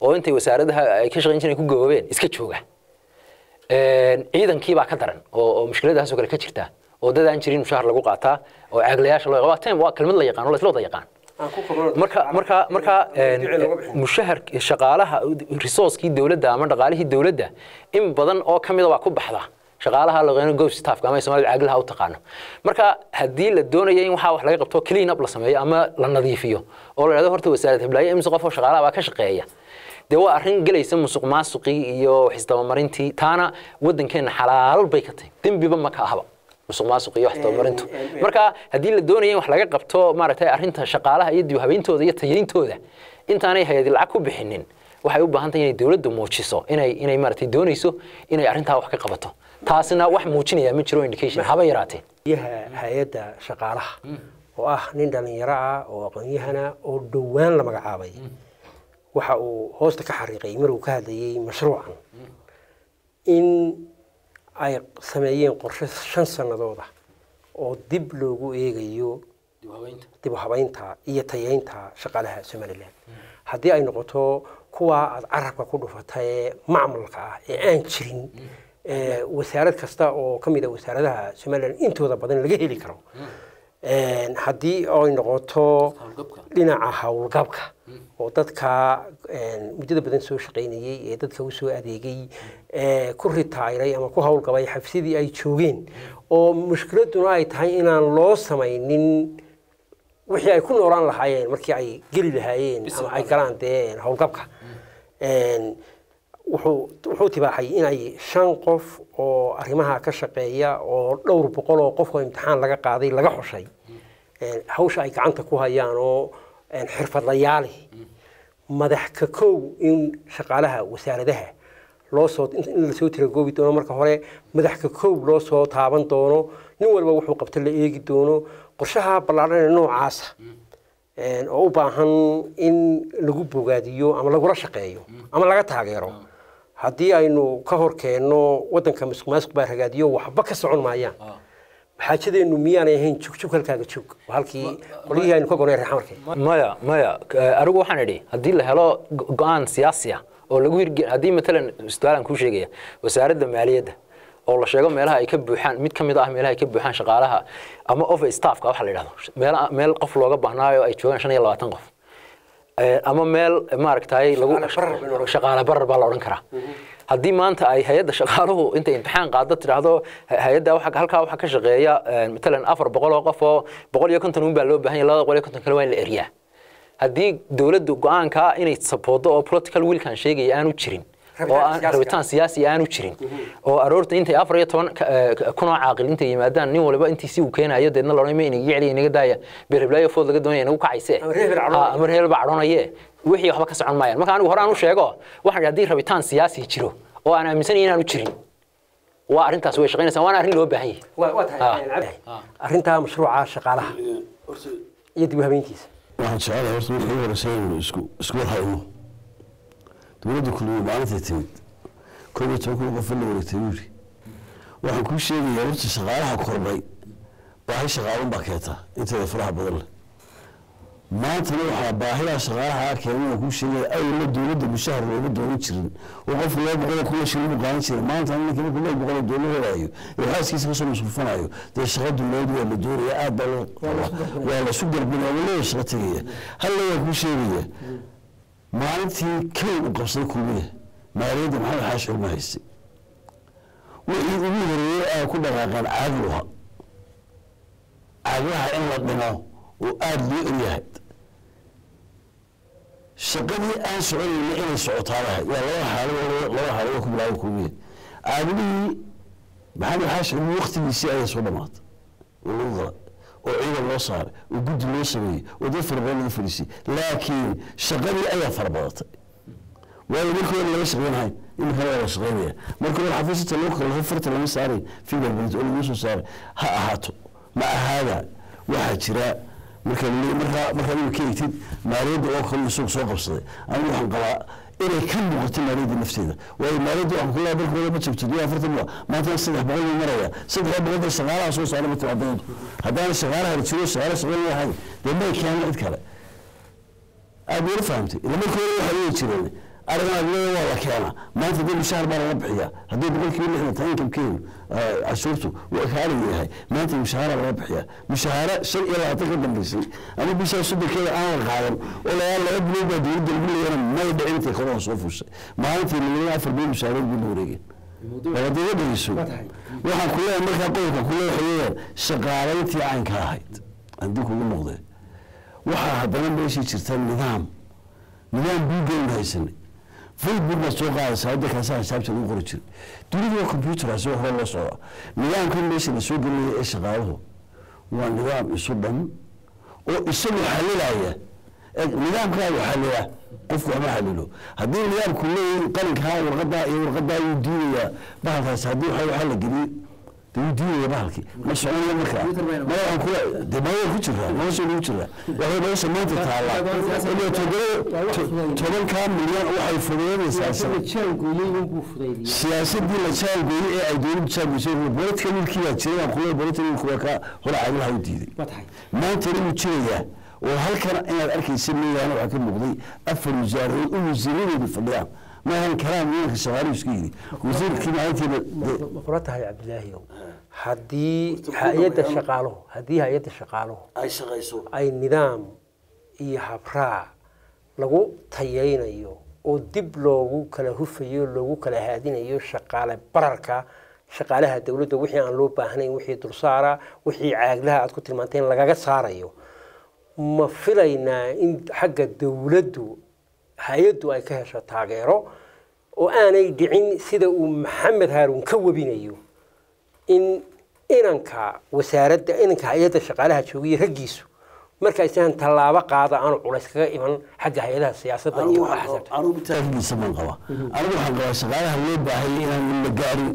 oo intay wasaaradaha ay ka shaqayn jireen ku gaboobeen iska jooga ciidankii baa ka daran oo oo mushkiladaasoo kale ka jirta oo dad aan jirin mushahar lagu qaataa oo caaglayaasha loo waa time waa kelmad la yaqaan oo la isla wada yaqaan marka marka marka mushahar shaqaalaha resourcekii dowladda ama dhaqaalihii dowladda in badan oo ka mida waa ku baxda shaqaalaha laqeeno go staffka ama Soomaaliya caaglaha u taqaano marka haddii la doonayo in waxa wax laga qabto clean up la sameeyo ama la nadiifiyo oo la yiraahdo horta wasaaradda hiblaayo imse qof oo shaqaalaha baa ka shaqeeya dee waa arrin gelaysa musuq maasuqii iyo xisdabamarintii taana waddankeena xalaal bay ka tahay dembiba ma ka ahaba musuq maasuq iyo xisdabamarintu marka haddii la doonayo in wax laga qabto maaragtay arrinta shaqaalaha iyo dib habeyntooda iyo tayayntooda intaanay hay-adi lacag ku bixinin waxay u baahan tahay inay dowladdu muujiso inay inay maaragtay doonayso inay arrintaa wax ka qabato taasina wax muujinaya ma jiro indication haba yaraatee yaha hay-adda shaqaalaha oo ah nin dhalinyaro ah oo aqoon-yahana oo dhowaan la magacaabay waxa uu hoosta ka xariiqay maruu ka hadlayay mashruucan in ay sameeyeen qorshe shan sanadooda oo dib loogu eegayo dib u habeynta iyo tayeynta shaqaalaha somalilan haddii ay noqoto kuwa aad carabka ku dhufata ee macmalka ah ee aan jirin wasaarad kasta oo ka mid a wasaaradaha somalilan intooda badan laga heli karo haddii ay noqoto dhinaca howlgabka oo dadka muddada badan soo shaqaynayey ee dadka usoo adeegay ku ritaayiray ama ku howlgabay xabsidii ay joogeen oo mushkiladuna ay tahay inaan loo samaynin wixii ay ku noolaan lahaayeen markii ay geli lahaayeen ama ay galaan dee howlgabka wuxuu tibaaxay inay shan qof oo arrimaha ka shaqeeya oo dhowr boqol oo qof oo imtixaan laga qaaday laga xushay hawsha ay gacanta ku hayaan oo xirfadlayaali madax ka kow in shaqaalaha wasaaradaha loo soo in lasoo tiragoobi doono marka hore madax ka kow loo soo taaban doono nin walba wuxuu qabta la eegi doono qorshaha ballaadhan ee noocaasa oo u baahan in lagu bogaadiyo ama lagula shaqeeyo ama laga taageero haddii aynu ka hor keenno waddanka masuq maasuq baa ragaadiyo waxba ka socon maayaan xaajadeennu miyaanay ahayn jugjug halkaaga joog halkii qolyihii aynu ka gonay reexamarkay maya maya anigu waxaan idhi haddii la helo go-aan siyaasi ah oo lagu hirge haddii matalan su'aalan kuu sheegaya wasaaradda maaliyadda oo la sheego meelaha ay ka buuxaan mid ka mid ah meelaha ay ka buuxaan shaqaalaha ama office staffka waxa la yidhahdo meel meel qof looga baahnaayo ay joogaan shan iyo labaatan qof ama meel maaragtay lagu shaqaale barar baa la odhan karaa haddii maanta ay hay-adda shaqaaluhu intay imtixaan qaado tidhaahdo hay-adda halkaa waxaa ka shaqeeya matalan afar boqol oo qof oo boqol iyo konton un baa loo baahan yahay labada boqol iyo konton kale waa in la eriyaa haddii dowladdu go-aankaa inay saboodo oo political willkan sheegaya aanu jirin oo aan rabitaan siyaasi aanu jirin oo aroorta intay afar iyo toban kunoo caaqil intay yimaadaan nin waliba intiisi uu keenayo deedna laodhan ma inaga jeceliya inaga daaya beerheblaayo food laga doonaya inagu kacayse ama reer baa cadhoonaye wixii waxba ka socon maayaan marka anigu hore aan u sheego waxaan idhi haddii rabitaan siyaasi jiro oo aan aaminsanayn inaanu jirin waa arrintaas way shaqaynaysaa waana arrin loo baahan yahay arrintaa mashruuca shaqaalaha iyo dib u habeyntiisa waxaan jecelahay horta markii ugu horreysay inaynu isku isku warhayno dowladda kulmiye maalintii timid koob iyo toban kun qof la wareegtay buu yidhi waxaan kuu sheegayaa horta shaqaalaha kordhay baahi shaqaalun baa keentaa inteeda faraha badan leh maantana waxaa baahidaa shaqaalaha keenay waan kuu sheegaya awalna dowladda mushahar looga doonan jirin oo qofku laba boqol oo kun shilin buu qaadan jiray maantana ninka markuu laba boqol oo doolar helaayo ee xaaskiisa kasoo masruufanayo dee shaqa dowladeed waa la doonaya aad baa loo waa la isu garbinaya waa leeya shaqa tegaya halla waan kuu sheegaya maalintii kow u qabsaday kulmiya maaliyadda maxamed xaashi xurma haystay wixii ugu horeeyey ay ku dhaqaaqeen caagluha caaglaha in la dhimo oo aada loo eryahay shaqadii aan soconayna inay socotaadahay waa laba xaalo laba xaalo ku bilaaba kulmiya caagulihii maxamed xaashi xurma waktigiisii ayay soo dhamaatay oo lagu galay oo ciidan loo saaray oo guddi loo sameeyey oo dad fara badan lagu fadhiisay laakiin shaqadii ayaa fara badatay waayo markii hore laga shaqeynahay iminkana waa la shaqeynaya markii hore xafiisyada loo kala farta lama saaray fingerprint oo lagu soo saaray ha ahaato ma ahaada waxaa jira marka markaa markaa imika egtid maaliyadda oo kale isagu soo qabsaday anigu waxaan qabaa inay ka muuqato maaliyadda nafteeda waayo maaliyadda waxaan kula markooda ma joogto iyo afartan waa maantana saddex boqol buu maraya saddex boqolda shaqaalaha soo saara ma timaadaydu haddaana shaqaalaha jiro shaqaale shaqayn lahayn dee may keenan cid kale aad wala fahamtay ila markii hore waxay leeyi jireen arigan adilada waa la keenaa maanta dee mushaar baa laga bixiyaa haddii boqolkiiba lixdan tahay inkamkeenu cashuurtu waa kaaliga yahay maanta mushaara laga bixiyaa mushaara shan iyo labaatan ka dambaysay ama bishaa soddonkeeda aan la qaadan oo lagaa laba bilood baa dowladda lagu leeyana may dhicin intay korona soo fuushay maalintii milyan afar bilood mushaareed bay la wareegeen labadiga dhegeyso waxaan ku leeyahay markaa qodobka ku leeyahay weeyaan shaqaalayntii caynka ahayd haddii kugu noqdee waxaa haddana meeshii jirta nidaam nidaam buuggeenu haysanay facebook baad soo qaadaysaa hadda kaasaa xisaabta lagu qori jiray dunida waa computer si hore loo socda nidaamkan meesha la soo gelinaya ee shaqaaluhu waa nidaam isu dhan oo isagu xalilaya nidaamkaagu xalila qofku ama xalilo haddii nidaamku leeyahay qalinkaa warqadaa iyo warqadaa yuu diidayaa bahalkaas haddii waxa waxa la geliyo de wuu diidaya bahalkii ma soconaya markaa ma waxaan kula de maya ku jiraa nolosha lagu jiraa waxay nolosha maanta taallaa ilaa toddoba tobankaa milyan waxay fududeynaysaa siyaasadii la jaalgooyey ee ay dowladdu jaalgoysay bolitika wiilkii baa jiray aan kula bolitika wiilku waa kaa hore caglaha u diiday maantana wuu jirayaa oo halkan inaad arkaysa mooyaane waxaa ka muuqday afar wasaaradood oo wasiiradoodu fadhiyaan maahan kalaam wiilka shaqaaluhu iska yidhi wasiirkii maalintiiba ma kula tahay cabdilaahiyow haddii hay-adda shaqaaluhu haddii hay-adda shaqaaluhu ay shaqayso ay nidaam iyo habraac lagu tayaynayo oo dib loogu kala hufayo loogu kala haadinayo shaqaale bararka shaqaalaha dowladda wixii aan loo baahnayn wixii dulsaara wixii caaglaha aad ku tilmaanteen lagaga saarayo ma filaynaa in xagga dowladdu hay-addu ay ka hesho taageero oo aanay dhicin sida uu maxamed haaruun ka webinayo in inanka wasaaradda inanka hay-adda shaqaalaha joogaya raggiisu markaysan tallaabo qaada aanu culays kaga iman xagga hay-adaha siyaasadda iyo axsaabta anugu taagiisa baan qabaa anigu waxaan qabaa shaqaalaha loo baahaya inaan la gaarin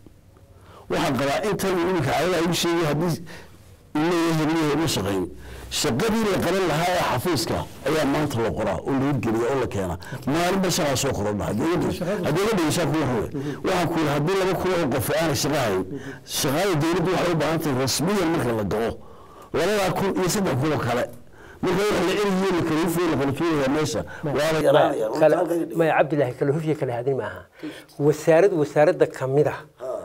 waxaan qabaa intan iminka cadadaa igu sheegay haddii leeyahay leeyahay ma shaqayn shaqadii la qaban lahaa ee xafiiska ayaa maanta la qoraa oo la hirgeliya oo la keena maalinba shaqaa soo korodha haddii la dhegeysaa kuwa rawe waxaan ku yidhi haddii laba kun oo qof aanay shaqa hayn shaqada dowladdu waxay u baahan tahay rasmiyan marka la galo labadaa kun iyo saddex kun oo kale marka wax la celiyo la kala hufiyo la kala tuuraya meesha waa la yaraanaya maya cabdilaahi kala hufya kala hadin maaha wasaarad wasaaradda kamid a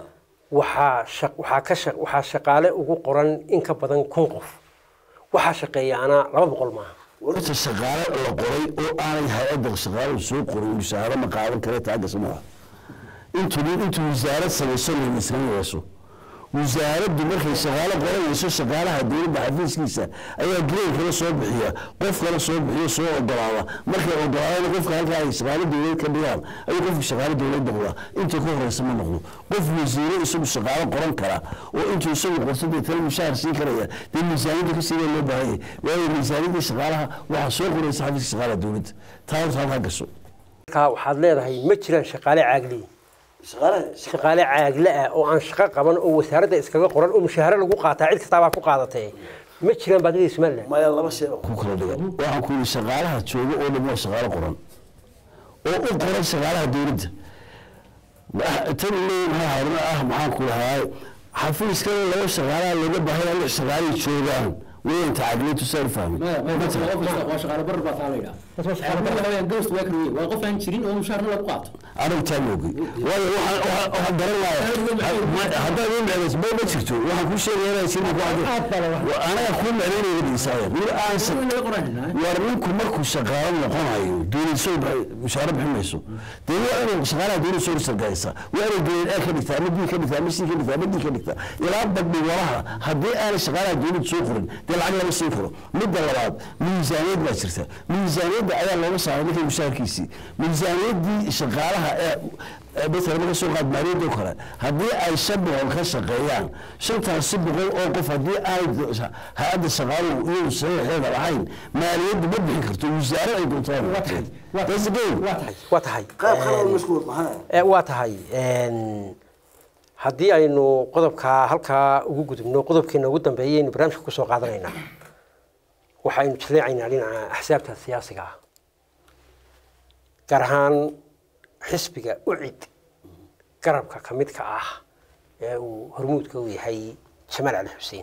waxaa shaq waxaa ka shaq waxaa shaqaale ugu qoran in ka badan kun qof waxaa shaqeeyaana laba boqol maaha warta shaqaale la qoray oo aanay hay-adda shaqaaluhu soo qorin mushaaharo ma qaadan kare taagasa maaha intuu intuu wasaarad samayso laynasanayso wasaaraddu markay shaqaale qoranayso shaqaalaha dowladda xafiiskiisa ayaa green kala soo bixiya qof kala soo bixiyo soo ogolaada markay ogolaadaan qofka halkaa ay shaqaale dowlad ka dhigaan ayuu qofka shaqaale dowlad noqdaa inta ka horeysa ma noqdo qof wasiiro isagu shaqaale qoran kara oo intuu isagu qorto dee tala mushaar siin karaya dee miisaaniyadda ka siidaa loo baahan yahay waayo miisaaniyadda shaqaalaha waxaa soo qoraysa xafiiska shaqaalaha dowladda taa horta halkaa gasho markaa waxaad leedahay ma jiraan shaqaale caagli shaqaale caagle ah oo aan shaqo qaban oo wasaaradda iskaga qoran oo mushaaharo lagu qaataa cid kastaabaa ku qaadatee ma jiraan baad leedahay somaliland maya laba shay ku kala dhigan waxaan ku yidhi shaqaalaha jooga oo dhan waa shaqaale qoran oo u qoran shaqaalaha dowladda tan leeyahay haruna ah maxaan ku lahaa xafiiskana laba shaqaalaha looga baahay lix shaqaalay joogaan weyn tacagleetu saan fahmi anigu taa moogay waayo waxaan garanaya haddaad ii mecdayso ma ma jirto waxaan kuu sheegaya inaa jirin ku anaga kuu mecdaynaya dhisaaya mid aan war ninku markuu shaqaalo noqonayo dowladso mushaaro bixin mayso dee waa inuu shaqaalaha dowladda soo sargaysa waa inuu dowlad a ka dhigtaa ama b ka dhigtaa ama c ka dhigtaa ama d ka dhigtaa ilaa badhi walaha haddii aanay shaqaalaha dowladda soo qorin dee lacag lama siin karo midda labaad miisaaniyad baa jirta miisaaniyadda ayaa looga saaray ninkay mushaarkiisii miisaaniyaddii shaqaalaha ee مثلا marka soo qaad maaliyadoo kale haddii ay shan boqol ka shaqeeyaan shantaasi boqol oo qof haddii aanay hay-adda shaqaaluhu iyadu saxiixeeda lahayn maaliyaddu ma bixin karto wasaare ay doontaan waa tahay waa tahay haddii aynu qodobkaa halkaa ugu gudubno qodobkeena ugu dambeeya aynu barnaamijka kusoo qaadanaynaa waxaynu jaleecaynaa dhinaca axsaabta siyaasiga ah gaar ahaan xisbiga ucid garabka ka midka ah ee uu hormuudka u yahay jamaal cali xuseen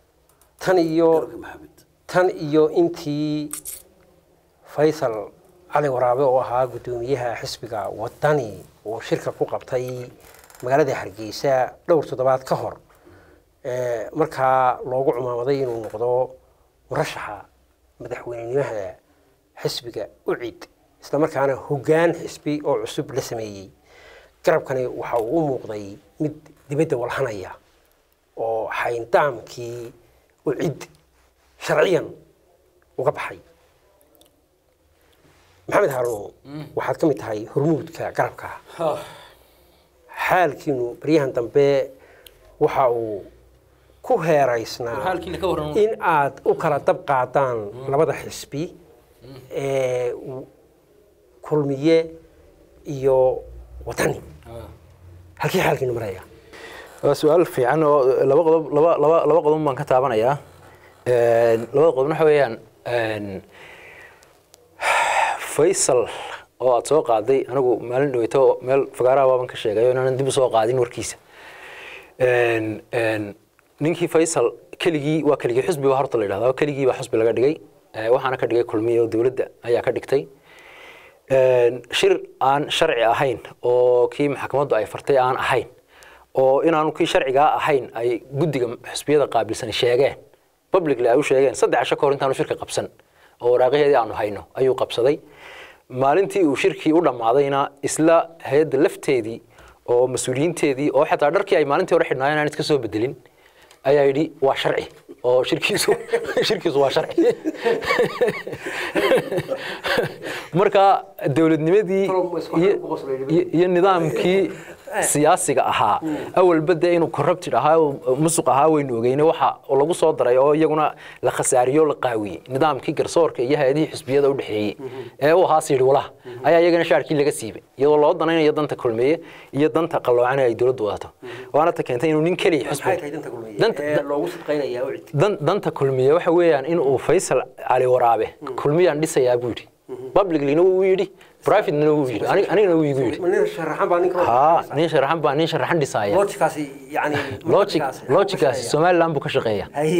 tan iyo tan iyo intii faysal cali waraabe oo ahaa guddoomiyaha xisbiga wadani oo shirka ku qabtay magaalada hargeysa dhowr toddobaad ka hor ee, markaa loogu cumaamaday inuu noqdo murashaxa madaxweynenimada xisbiga ucid islamarkaana hoggaan xisbi oo cusub la sameeyey garabkani waxa uu u muuqday mid dibadda walhanaya oo xayndaamkii ucid sharciyan uga baxay maxamed haaruun waxaad ka mid tahay hormuudka garabka xaalkiinu baryahan dambe waxa uu ku heeraysnaa Xaalkiina ka warran. in aad u kala dab qaadaan labada xisbi ee u- kulmiye iyo wadani halkii xaalkiinu maraya waa su-aal fiican oo laba qodob laba laba laba qodob baan ka taabanayaa Een, labada qodob waxa weeyaan een, faysal oo aad soo qaaday anigu maalin dhaweyto meel fagaaraha baaban ka sheegay oo inaanan dib u soo qaadin warkiisa Een, een, ninkii faysal keligii waa keligii xusbi baa horta la yidhahdaa keligii baa xusbi laga dhigay Ee, waxaana ka dhigay kulmiye oo dowladda ayaa ka dhigtay Een, shir aan sharci ahayn oo kii maxkamaddu ay fartay aan ahayn oo inaanu kii sharcigaa ahayn ay guddiga xusbiyada qaabilsan sheegeen publicly ay u sheegeen saddex casho kahor intaanu shirka qabsan oo waraaqaheedii aanu hayno ayuu qabsaday maalintii uu shirkii u dhammaadayna isla hay-adda lafteedii oo mas-uuliyiinteedii oo xataa dharkii ay maalintii hore xidhnaayeen aan iska soo bedelin ayaa yidhi waa sharci oo shirkiisu shirkiisu waa sharci marka dowladnimadii iyo- iyo- iyo nidaamkii siyaasiga ahaa awalba dee inuu corrupted ahaa oo musuq ahaa waynu ogeyne waxa lagu soo daray oo iyaguna la khasaariyo la qaawiyey nidaamkii garsoorka iyo hay-adihii xisbiyada u dhexeeyey ee u ahaa siidhi walaha ayaa iyagana shaarkii laga siibay iyadoo loo danaynayo danta kulmeeye iyo danta qalloocana ay dowladdu wadato waana ta keentay inuu nin keliya maxay xisbi tahay danta kulmiye Danta- ee loogu sidqaynayaa ucid dan- danta kulmiye waxa weeyaan in uu faysal cali waraabe kulmiyaan dhisayaa buu yidhi publiclyna wuu yidhi privatelyna wuu yidhi Anig- anigana wuu igu yidhi nin sharaxan baa ninka haa nin sharaxan baa nin sharaxan dhisaaya logikaasi yani logic logicaasi somaliland buu ka shaqeeya haye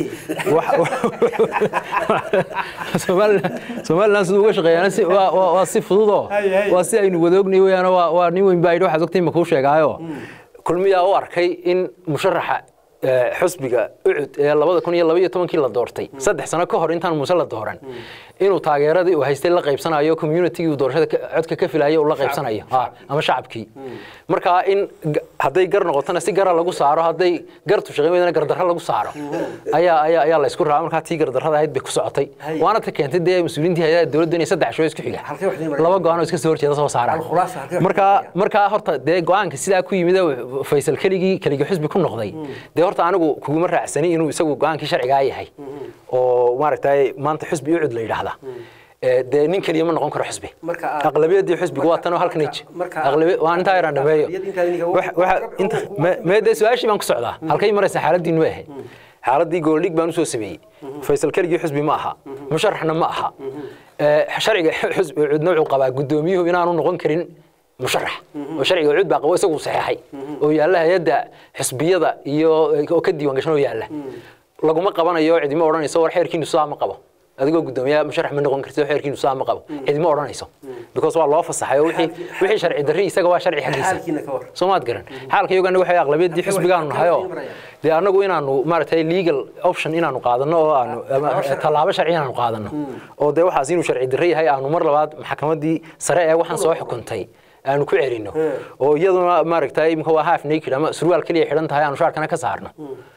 somaliland somaliland siduu uga shaqeeyaana si waa waa- waa si fududoo Hay, hay. waa si aynu wada ognahay weeyaan waa waa nin weyn baa yidhi waxaad ogtay ma kuu sheegaayo kulmiyaa u arkay in musharaxa eh, xusbiga ucud ee labada kun iyo laba iyo tobankii la doortay saddex sano ka hor intaan muuse la dooran inuu taageeradii uu haystay la qaybsanayo communitygii uu doorashada ka- codka ka filayo uu la qaybsanayo Ah, ama shacabkii marka in g- hadday gar noqotona si gara lagu saaro hadday gartu shaqayn weydana gardarro lagu saaro ayaa ayaa ayaa la isku raacay markaa tii gardarrada ahayd bay ku socotay Hay. waana ta keentay dee mas-uuliyiintii hay'adaha dowladda inay saddex shoo isku xiga Halkee wax idin maraya? laba go-aan oo iska soo horjeeda soo saaraan Al-khulaasa, halkee wax idin marka maraya? markaa horta dee go-aanka sidaa ku yimid ee faysal keligii keligii xusbi ku noqday dee horta anigu kuguma raacsani inuu isagu go-aankii sharcigaa yahay oo maaragtay maanta xusbi ucud la yidhaahda Ee, dee nin keliya ma noqon karo xusbi Marka aad- aqlabiyadii xusbiga waa tanoo halkan marka- ij marka- Aqlabi- waa intaa yaraan dhameeyo aqlabiyad intaa idinka- Wax- waxa- inta me- mee dee su-aashii baan ku socdaa halkay maraysa xaaladiinu ma ahayd xaaladii gooldhig baan usoo sameeyey faysal keligii xusbi ma aha musharaxna ma aha Ee, sharciga xusbi cudna wuxuu qabaa guddoomiyuhu inaanu noqon karin musharax oo sharciga cud baa qabo isagu saxeexay oo yaalla hay-adda xisbiyada iyo oo ka diiwaan gashan oo yaalla laguma qabanayo cidima odhanayso war xeerkiinu sidaa ma qabo adigoo guddoomiyaha musharax ma noqon kartid oo xeerkiinu sidaa ma qabo cidima odhanayso because waa loo fasaxay oo wixii wixii sharci darri isaga waa sharci xaggiisa xaalkiina ka war soo maad garan xaalka iyagana waxay aqlabiyadii xisbigaanu nahay oo dee annagu inaanu maaragtay legal option inaanu qaadano oo aanu ama tallaabo sharci inaanu qaadano oo dee waxaas inuu sharci darre yahay aanu mar labaad maxkamaddii sare ee waxaan soo xukuntay aanu ku celino oo iyaduna maaragtay imika waa half naked ama surwaal keliya xidhan tahay aanu shaarkana ka saarno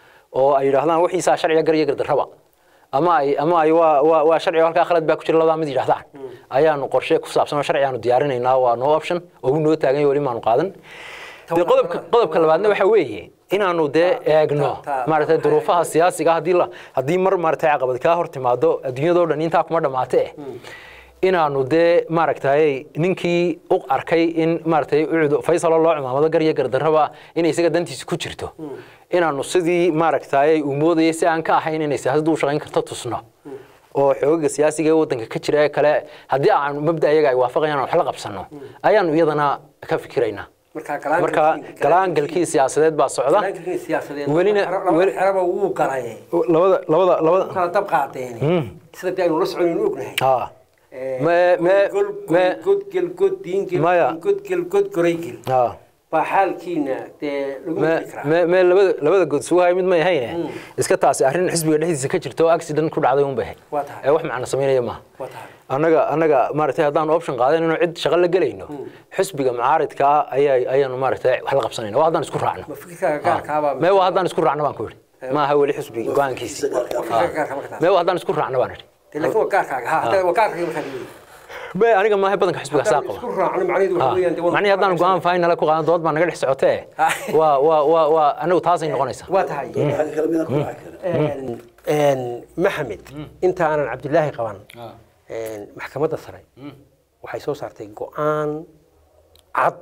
oo ay yidhaahdaan wixiisaa sharciga gar iyo gardarraba ama ay ama ay waa waa waa sharciga halkaa khalad baa ku jira labadaa mid yidhahdaan ayaanu qorshe ku saabsan oo sharci aanu diyaarinaynaa waa no option oo uu noo taagan yahay weli maanu qaadan dee qodobka qodobka labaadna waxa weeye inaanu dee eegno ta- maaragtay duruufaha siyaasiga haddii la haddii mar maaragtay caqabad kaa hor timaado adduunyadoo dhan intaa kuma dhammaate eh inaanu dee maaragtay ninkii u arkay in maaragtay ucud faysalo loo cumaamado gar iyo gardarraba inay isaga dantiisa ku jirto inaanu sidii maaragtay uu moodayay si aan ka ahayn inay siyaasaddu u shaqayn karto tusno oo xoogaga siyaasiga ee waddanka ka jira ee kale haddii aan mabda iyaga ay waafaqayaan wax la qabsanno ayaanu iyadana ka fikiraynaa marka galaan marka galaangalkii siyaasadeed baa socda galaankii siyaasadeed welina labada weli- xeraba wuu galay labada labada labada kala dab qaadeen sida dee aynu la soconaynu ognahay haa Me- me- me- godgel god diingel Maya. godgel god goraygel Ah. baa xaalkiina dee lagu me heli karaa me me labada labada good sugu hay mid may hayne iska taasi arrin xisbiga dhexdiisa ka jirta oo accident ku dhacday un bay ahayd Waa tahay. ee wax macna samaynaya maaha waa tahay annaga annaga maaragtay haddaan option qaadan inuu cid shaqo la gelayno xisbiga mucaaridka ah ayaa ayaanu maaragtay wax la qabsanayna waa haddaan isku raacno ma fikirkaaga gaarkaabaa mee waa haddaan isku raacno baan ku yidhi maaha weli xisbiga go-aankiisi fikirkaaga gaarka ma ka tahay mee waa haddaan isku raacno baan idhi dee laakiin waa gaarkaaga ha hadda waa gaarkaaga markaad leeyahay mee aniga maaha badanka xisbiga saa haddaan qaba isku raacno macnaheedu waxa weeyaan dee waa- macnihi haddaan go-aan final ku qaadan dood baa naga dhex socotee waa waa waa waa anigu taasay noqonaysaa waa tahay waxa kale midaan ku raaci kara Een- een, maxamed inta aanan cabdilaahi qaban een, maxkamadda sare waxay soo saartay go-aan cad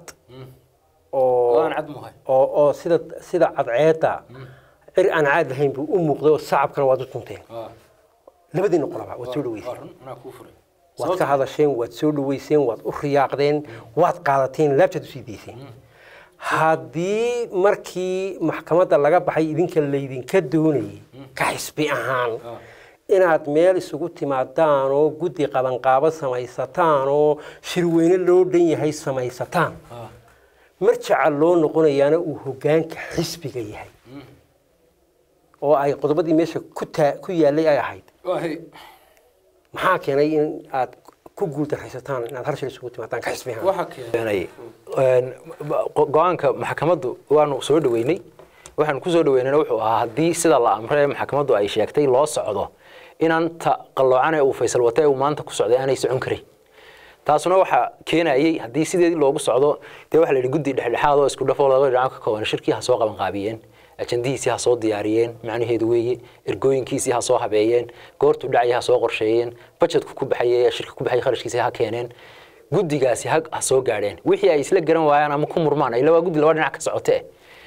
oo Go'aan cad muhay. oo oo sida sida cadceedda cir aan caad lahayn buu u muuqday oo sacabkana waad u tunteen labadiina qolaba waad soo dhaweyseen waad ka hadasheen waad soo dhaweyseen waad u riyaaqdeen waad qaadateen laabtaad usii dayseen haddii markii maxkamadda laga baxay idinka laydinka doonayay ka xisbi ahaan inaad meel isugu timaadaan oo guddi qabanqaabo samaysataan oo shirweyne loo dhan yahay samaysataan marjaca loo noqonayaana uu hoggaanka xisbiga yahay oo ay qodobadii meesha ku taa ku yaallay ay ahayd maxaa keenay in aad ku guuldaraysataan inaad hal shil isugu timaadaan ka xisbi ahaan keenay een, go- go-aanka maxkamaddu waanu soo dhaweynay waxaan ku soo dhaweynayna wuxuu ahaa haddii sida la amray maxkamaddu ay sheegtay loo socdo inaan ta qalloocane uu faysal wate uu maanta ku socday aanay socon karin taasuna waxaa keenayay haddii sideedii loogu socdo dee waxaa la yidhi guddi dhexdhexaad oo isku dhafoo laba dhinac ka kooban shirkii ha soo qaban qaabiyeen ajandihiisii ha soo diyaariyeen macnaheedu weeye ergooyinkiisii ha soo habeeyeen goortuu dhacaya ha soo qorsheeyeen bajetku ku baxayay shirka ku baxay kharashkiisii ha keeneen guddigaasi ha ha soo gaadheen wixii ay isla garan waayaan ama ku murmaan ila waa guddi laba dhinac ka socotee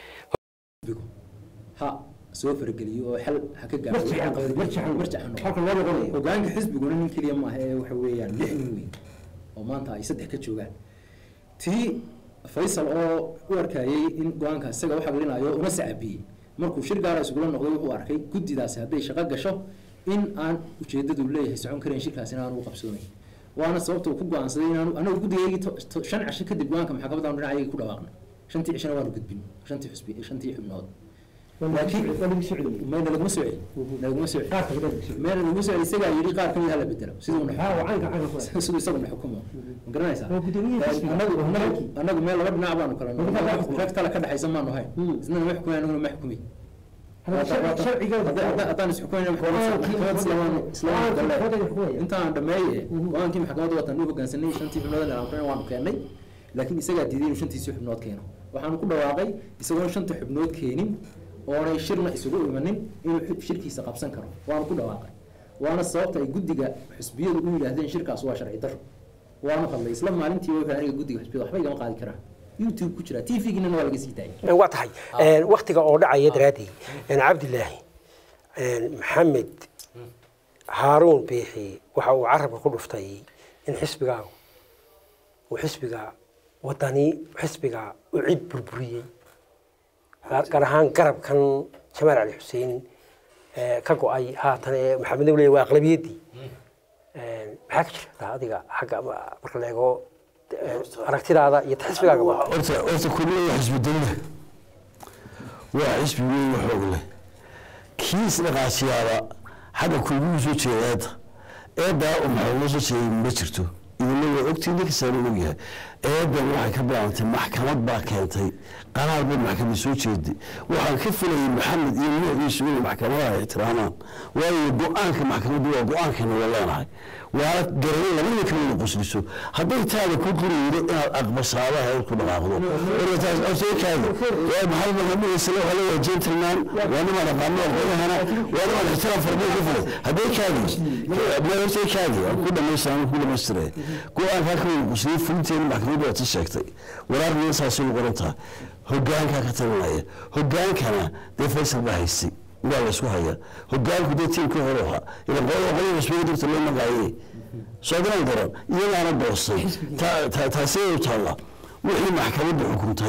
ha soo farageliyo oo xal ha ka gaaro marjacan hogaanka xisbiguna nin keliya maaha ee waxa weeyaan lix nin weyn oo maanta ay saddex ka joogaan tii faysal oo u arkayay in go-aanka isaga u xaqlinayo una sacabiyey markuu shir gaara isugula noqday wuxuu arkay guddidaasi hadday shaqo gasho in aan ujeedadu leeyahay socon karayn shirkaasi in aan ugu qabsoonayn waana sababta uu ku go-aansaday inaanu anagu guddigaygii to- to- shan cisho kadib go-aanka maxkamadda dhinacayagii ku dhawaaqnay shantii cishona waanu gudbin shantii xusbi shantii xubnood laakiin may nalaguma soo celin nalaguma soo celin meel nalaguma soo celin isagaa yidhi qaar kamid hala bedelo siduu na siduu isagu na xukumo ma garanaysaa anagu anagu anagu meel laba dhinac baanu kala noqon rag kale ka dhexaysa maanu hayn isna ma xukumay anaguna ma xukumay haddaan isxukumayna maxkamad islaamaanu islaamaanu galle intaan dhameeye go-aankii maxkamadda watan u hoggaansanay shantii xubnood ee waanu keennay laakiin isagaa diiday inuu shantiisii xubnood keeno waxaanu ku dhawaaqay isagoon shanta xubnood keenin oonay shirna isugu imanin inuu xi- shirkiisa qabsan karo waanu ku dhawaaqay waana sababta ay guddiga xisbiyadu u yidhaahdeen shirkaas waa sharci daro waanu hadlay isla maalintii wuxuu aniga guddiga xisbiyada waxba igama qaadi karaa youtube ku jira tvgina waa laga sii daayay waa tahay waktiga oo dhacaya daraadii cabdilaahi maxamed haaruun biixi waxa uu carabka ku dhuftay in xisbigaagu uu xisbiga wadani xisbiga u cid burburiyey gaar gaar ahaan garabkan jamaal cali xuseen ee, ka go-ay haatan ee maxamed leey waa aqlabiyaddii maxaa ka jirta adiga xagga ma- marka la eego ee, aragtidaada iyo xisbigaaga horta horta kulliya waa xisbi dawla waa xisbi weyn oo xoog leh kiis dhaqaasiyaaba xagga kulmigu soo jeeda eedda eeddaa u maxamuud soo jeeday ma jirto idinna waa ogtiin ninkasaana ogyahay eeddan waxay ka bilaabantay maxkamad baa keentay qaraar bay maxkamad soo jeeday waxaan ka filayay maxamed iyo nuuciisu inay maxkamadaha ixtiraamaan waayo go-aanka maxkamaddu waa go-aankeena waa leenahay waana garan laba ninka wada qusliso hadday taada ku quriydo inaad aqbasaaba heer ku dhaqaaqdo warataas awseekaada waa maxamed maxamed isla wala waa gentleman waa nima dhaqaamo aqoonahana waa nima ixtiraam farbay ka fulay hadday kaadi ma hortay kaadi ku dhamaystaan ku dhamaystire go-aanka ka wada qusliyo fulinteena maxkamaddu waa ta sheegtay waraarna saasay u qoran tahay hogaankaa ka talinaya hogaankana dee faysal baa haystay waa la isku hayaa hogaanku dee tiimkii hore ahaa ila qolada qolada cusbada dirta loo magacaye soo garan daran iyadaana boostay taasee u taalla wixii maxkamadda xukuntay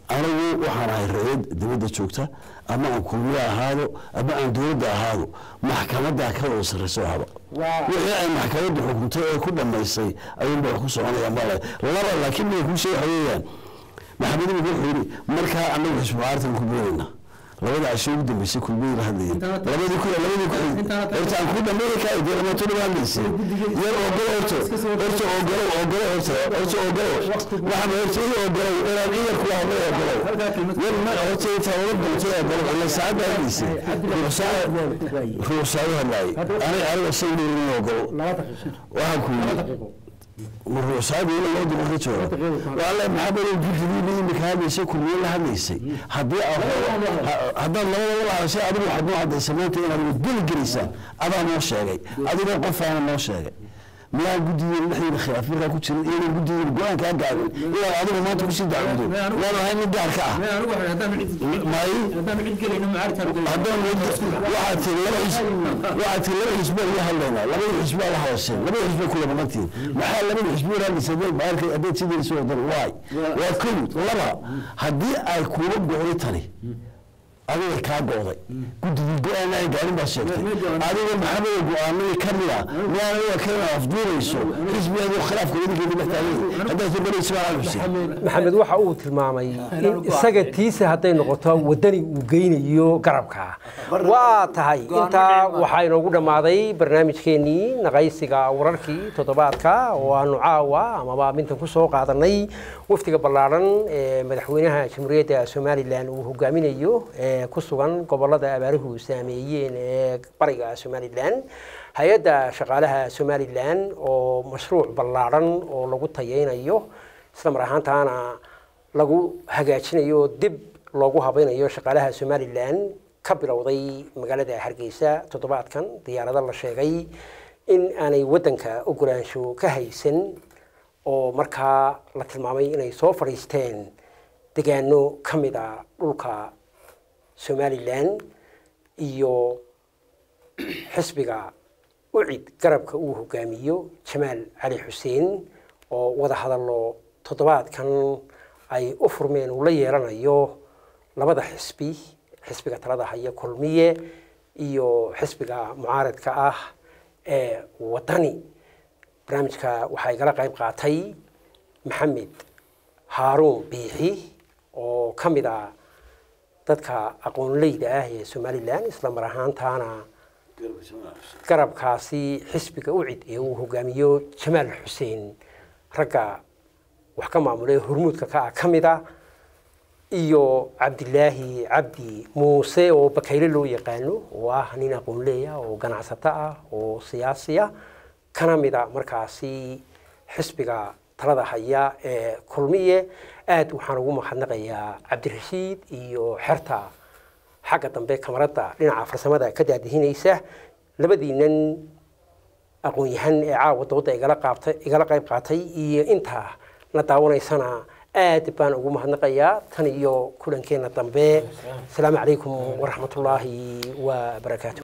anigu waxaan ahay ra-iid dibadda joogta ama aan kulmiye ahaado ama aan dowladda ahaado maxkamaddaa ka wada sarrayso haba wixii ay maxkamaddu xukuntay ee ku dhammaysay ayuunba wax ku soconaya male laba laakiin mia kuu sheeg waxa weeyaan maxamed imika wuxuu yidhi markaa anagu xisbu caartan ku biirayna labada casho ugu dambeysay kulmiyey la hadlayeen Intaana- labadii ku labadii ku Intaana- horta aan ku dhameeyi kaay dee lama tuli hadlaysay yar ogolo horta horta ogolo ogolo horta horta ogolo waxaan horta ii ogolo inaan iyar ku hadlo ogolo Halkaa kelmad- yar ma horta intaa wala doonta ogolo ila saacadda hadlaysay ruuxsaado hadlaayay aniga aniga shay dheerin ogolo laba daqiiqo waxaan ku laba yidhi daqiiqo ruuxsaadu ila loo daba ka jooga waale maxamed guddigii imika hadlaysay kulmiye la hadlaysay haddii aad haddaad labadaba la hadashay adigu waxaad noo caddaysay maanta inaad wadgeli gelaysaa adaa noo sheegay adigoo qofaana noo sheegay miyaan guddigeena dhexdeeda khilaaf markaa ku jirin iyadan guddigeena go-aan kaa gaabin inaad adigu maanta kusii dacwado waan ahay mid gaar ka ah Mee anigu waxaan haddaan cid may haddaan cid gelayno macaarkaan gelayno haddaan waxaad tiri laba xisb waxaad tiri laba xisbaa la hadlaynaa labada xisbaa la hadasheen labada xisbaa kula maqantiin maxaa labada xisbi waraadaysa haddaad macaarka haddaad sidayso wadan waay waa kow laba haddii ay kuula go'day tani adiga kaa go'day guddigii go-aan ay gaarin baa sheegtay adiga maxamed go-aanadii ka mid a miyaana waa kana afduurayso xisbigeedu khilaafka idinkeedi dhex taagan haddaad ka baraysa waa xuseen maxamed waxa uu tilmaamay in isaga tiisa hadday noqoto wadani uu geynayo garabka waa tahay intaa waxaa inoogu dhammaaday barnaamijkeenii naqaysiga wararkii toddobaadka oo aanu caawa amaba mintan ku soo qaadanay wafdiga ballaaran ee madaxweynaha jamhuuriyadda somalilan uu hogaaminayo ee ku sugan gobolada abaaruhu saameeyeen ee bariga somalilan hay-adda shaqaalaha somalilan oo mashruuc ballaaran oo lagu tayeynayo isla mar ahaantaana lagu hagaajinayo oo dib loogu habaynayo shaqaalaha somalilan ka bilowday magaalada hargeysa toddobaadkan diyaarado la sheegay in aanay waddanka ogolaansho ka haysan oo markaa la tilmaamay inay soo fadhiisteen degaano ka mid a dhulka somalilan iyo xisbiga ucid garabka uu hogaamiyo jamaal cali xuseen oo wada hadallo toddobaadkan ay u furmeen uu la yeelanayo labada xisbi xisbiga talada haya kulmiye iyo xisbiga mucaaradka ah ee wadani barnaamijka waxaa igala qayb qaatay maxamed haaruun biixi oo ka mid ah dadka aqoonleyda ah ee somalilan isla mar ahaantaana garabkaasi xisbiga ucid ee uu hogaamiyo jamaal xuseen ragga wax ka maamulay hormuudka ka ah ka mid a iyo cabdilaahi cabdi muuse oo bakayle loo yaqaano oo ah nin aqoonleeya oo ganacsato ah oo siyaasiya kana mid a markaasi xisbiga talada haya ee kulmiye aad waxaan ugu mahadnaqayaa cabdirashiid iyo xerta xagga dambe kamaradda dhinaca farsamada ka daadihinaysa labadiinan aqoon-yahan ee caawa dooda igala qaabtay igala qayb qaatay iyo intaa na daawanaysana aad baan ugu mahadnaqayaa tan iyo kulankeenna dambe asalaamu calaykum waraxmatullaahi wa barakaatu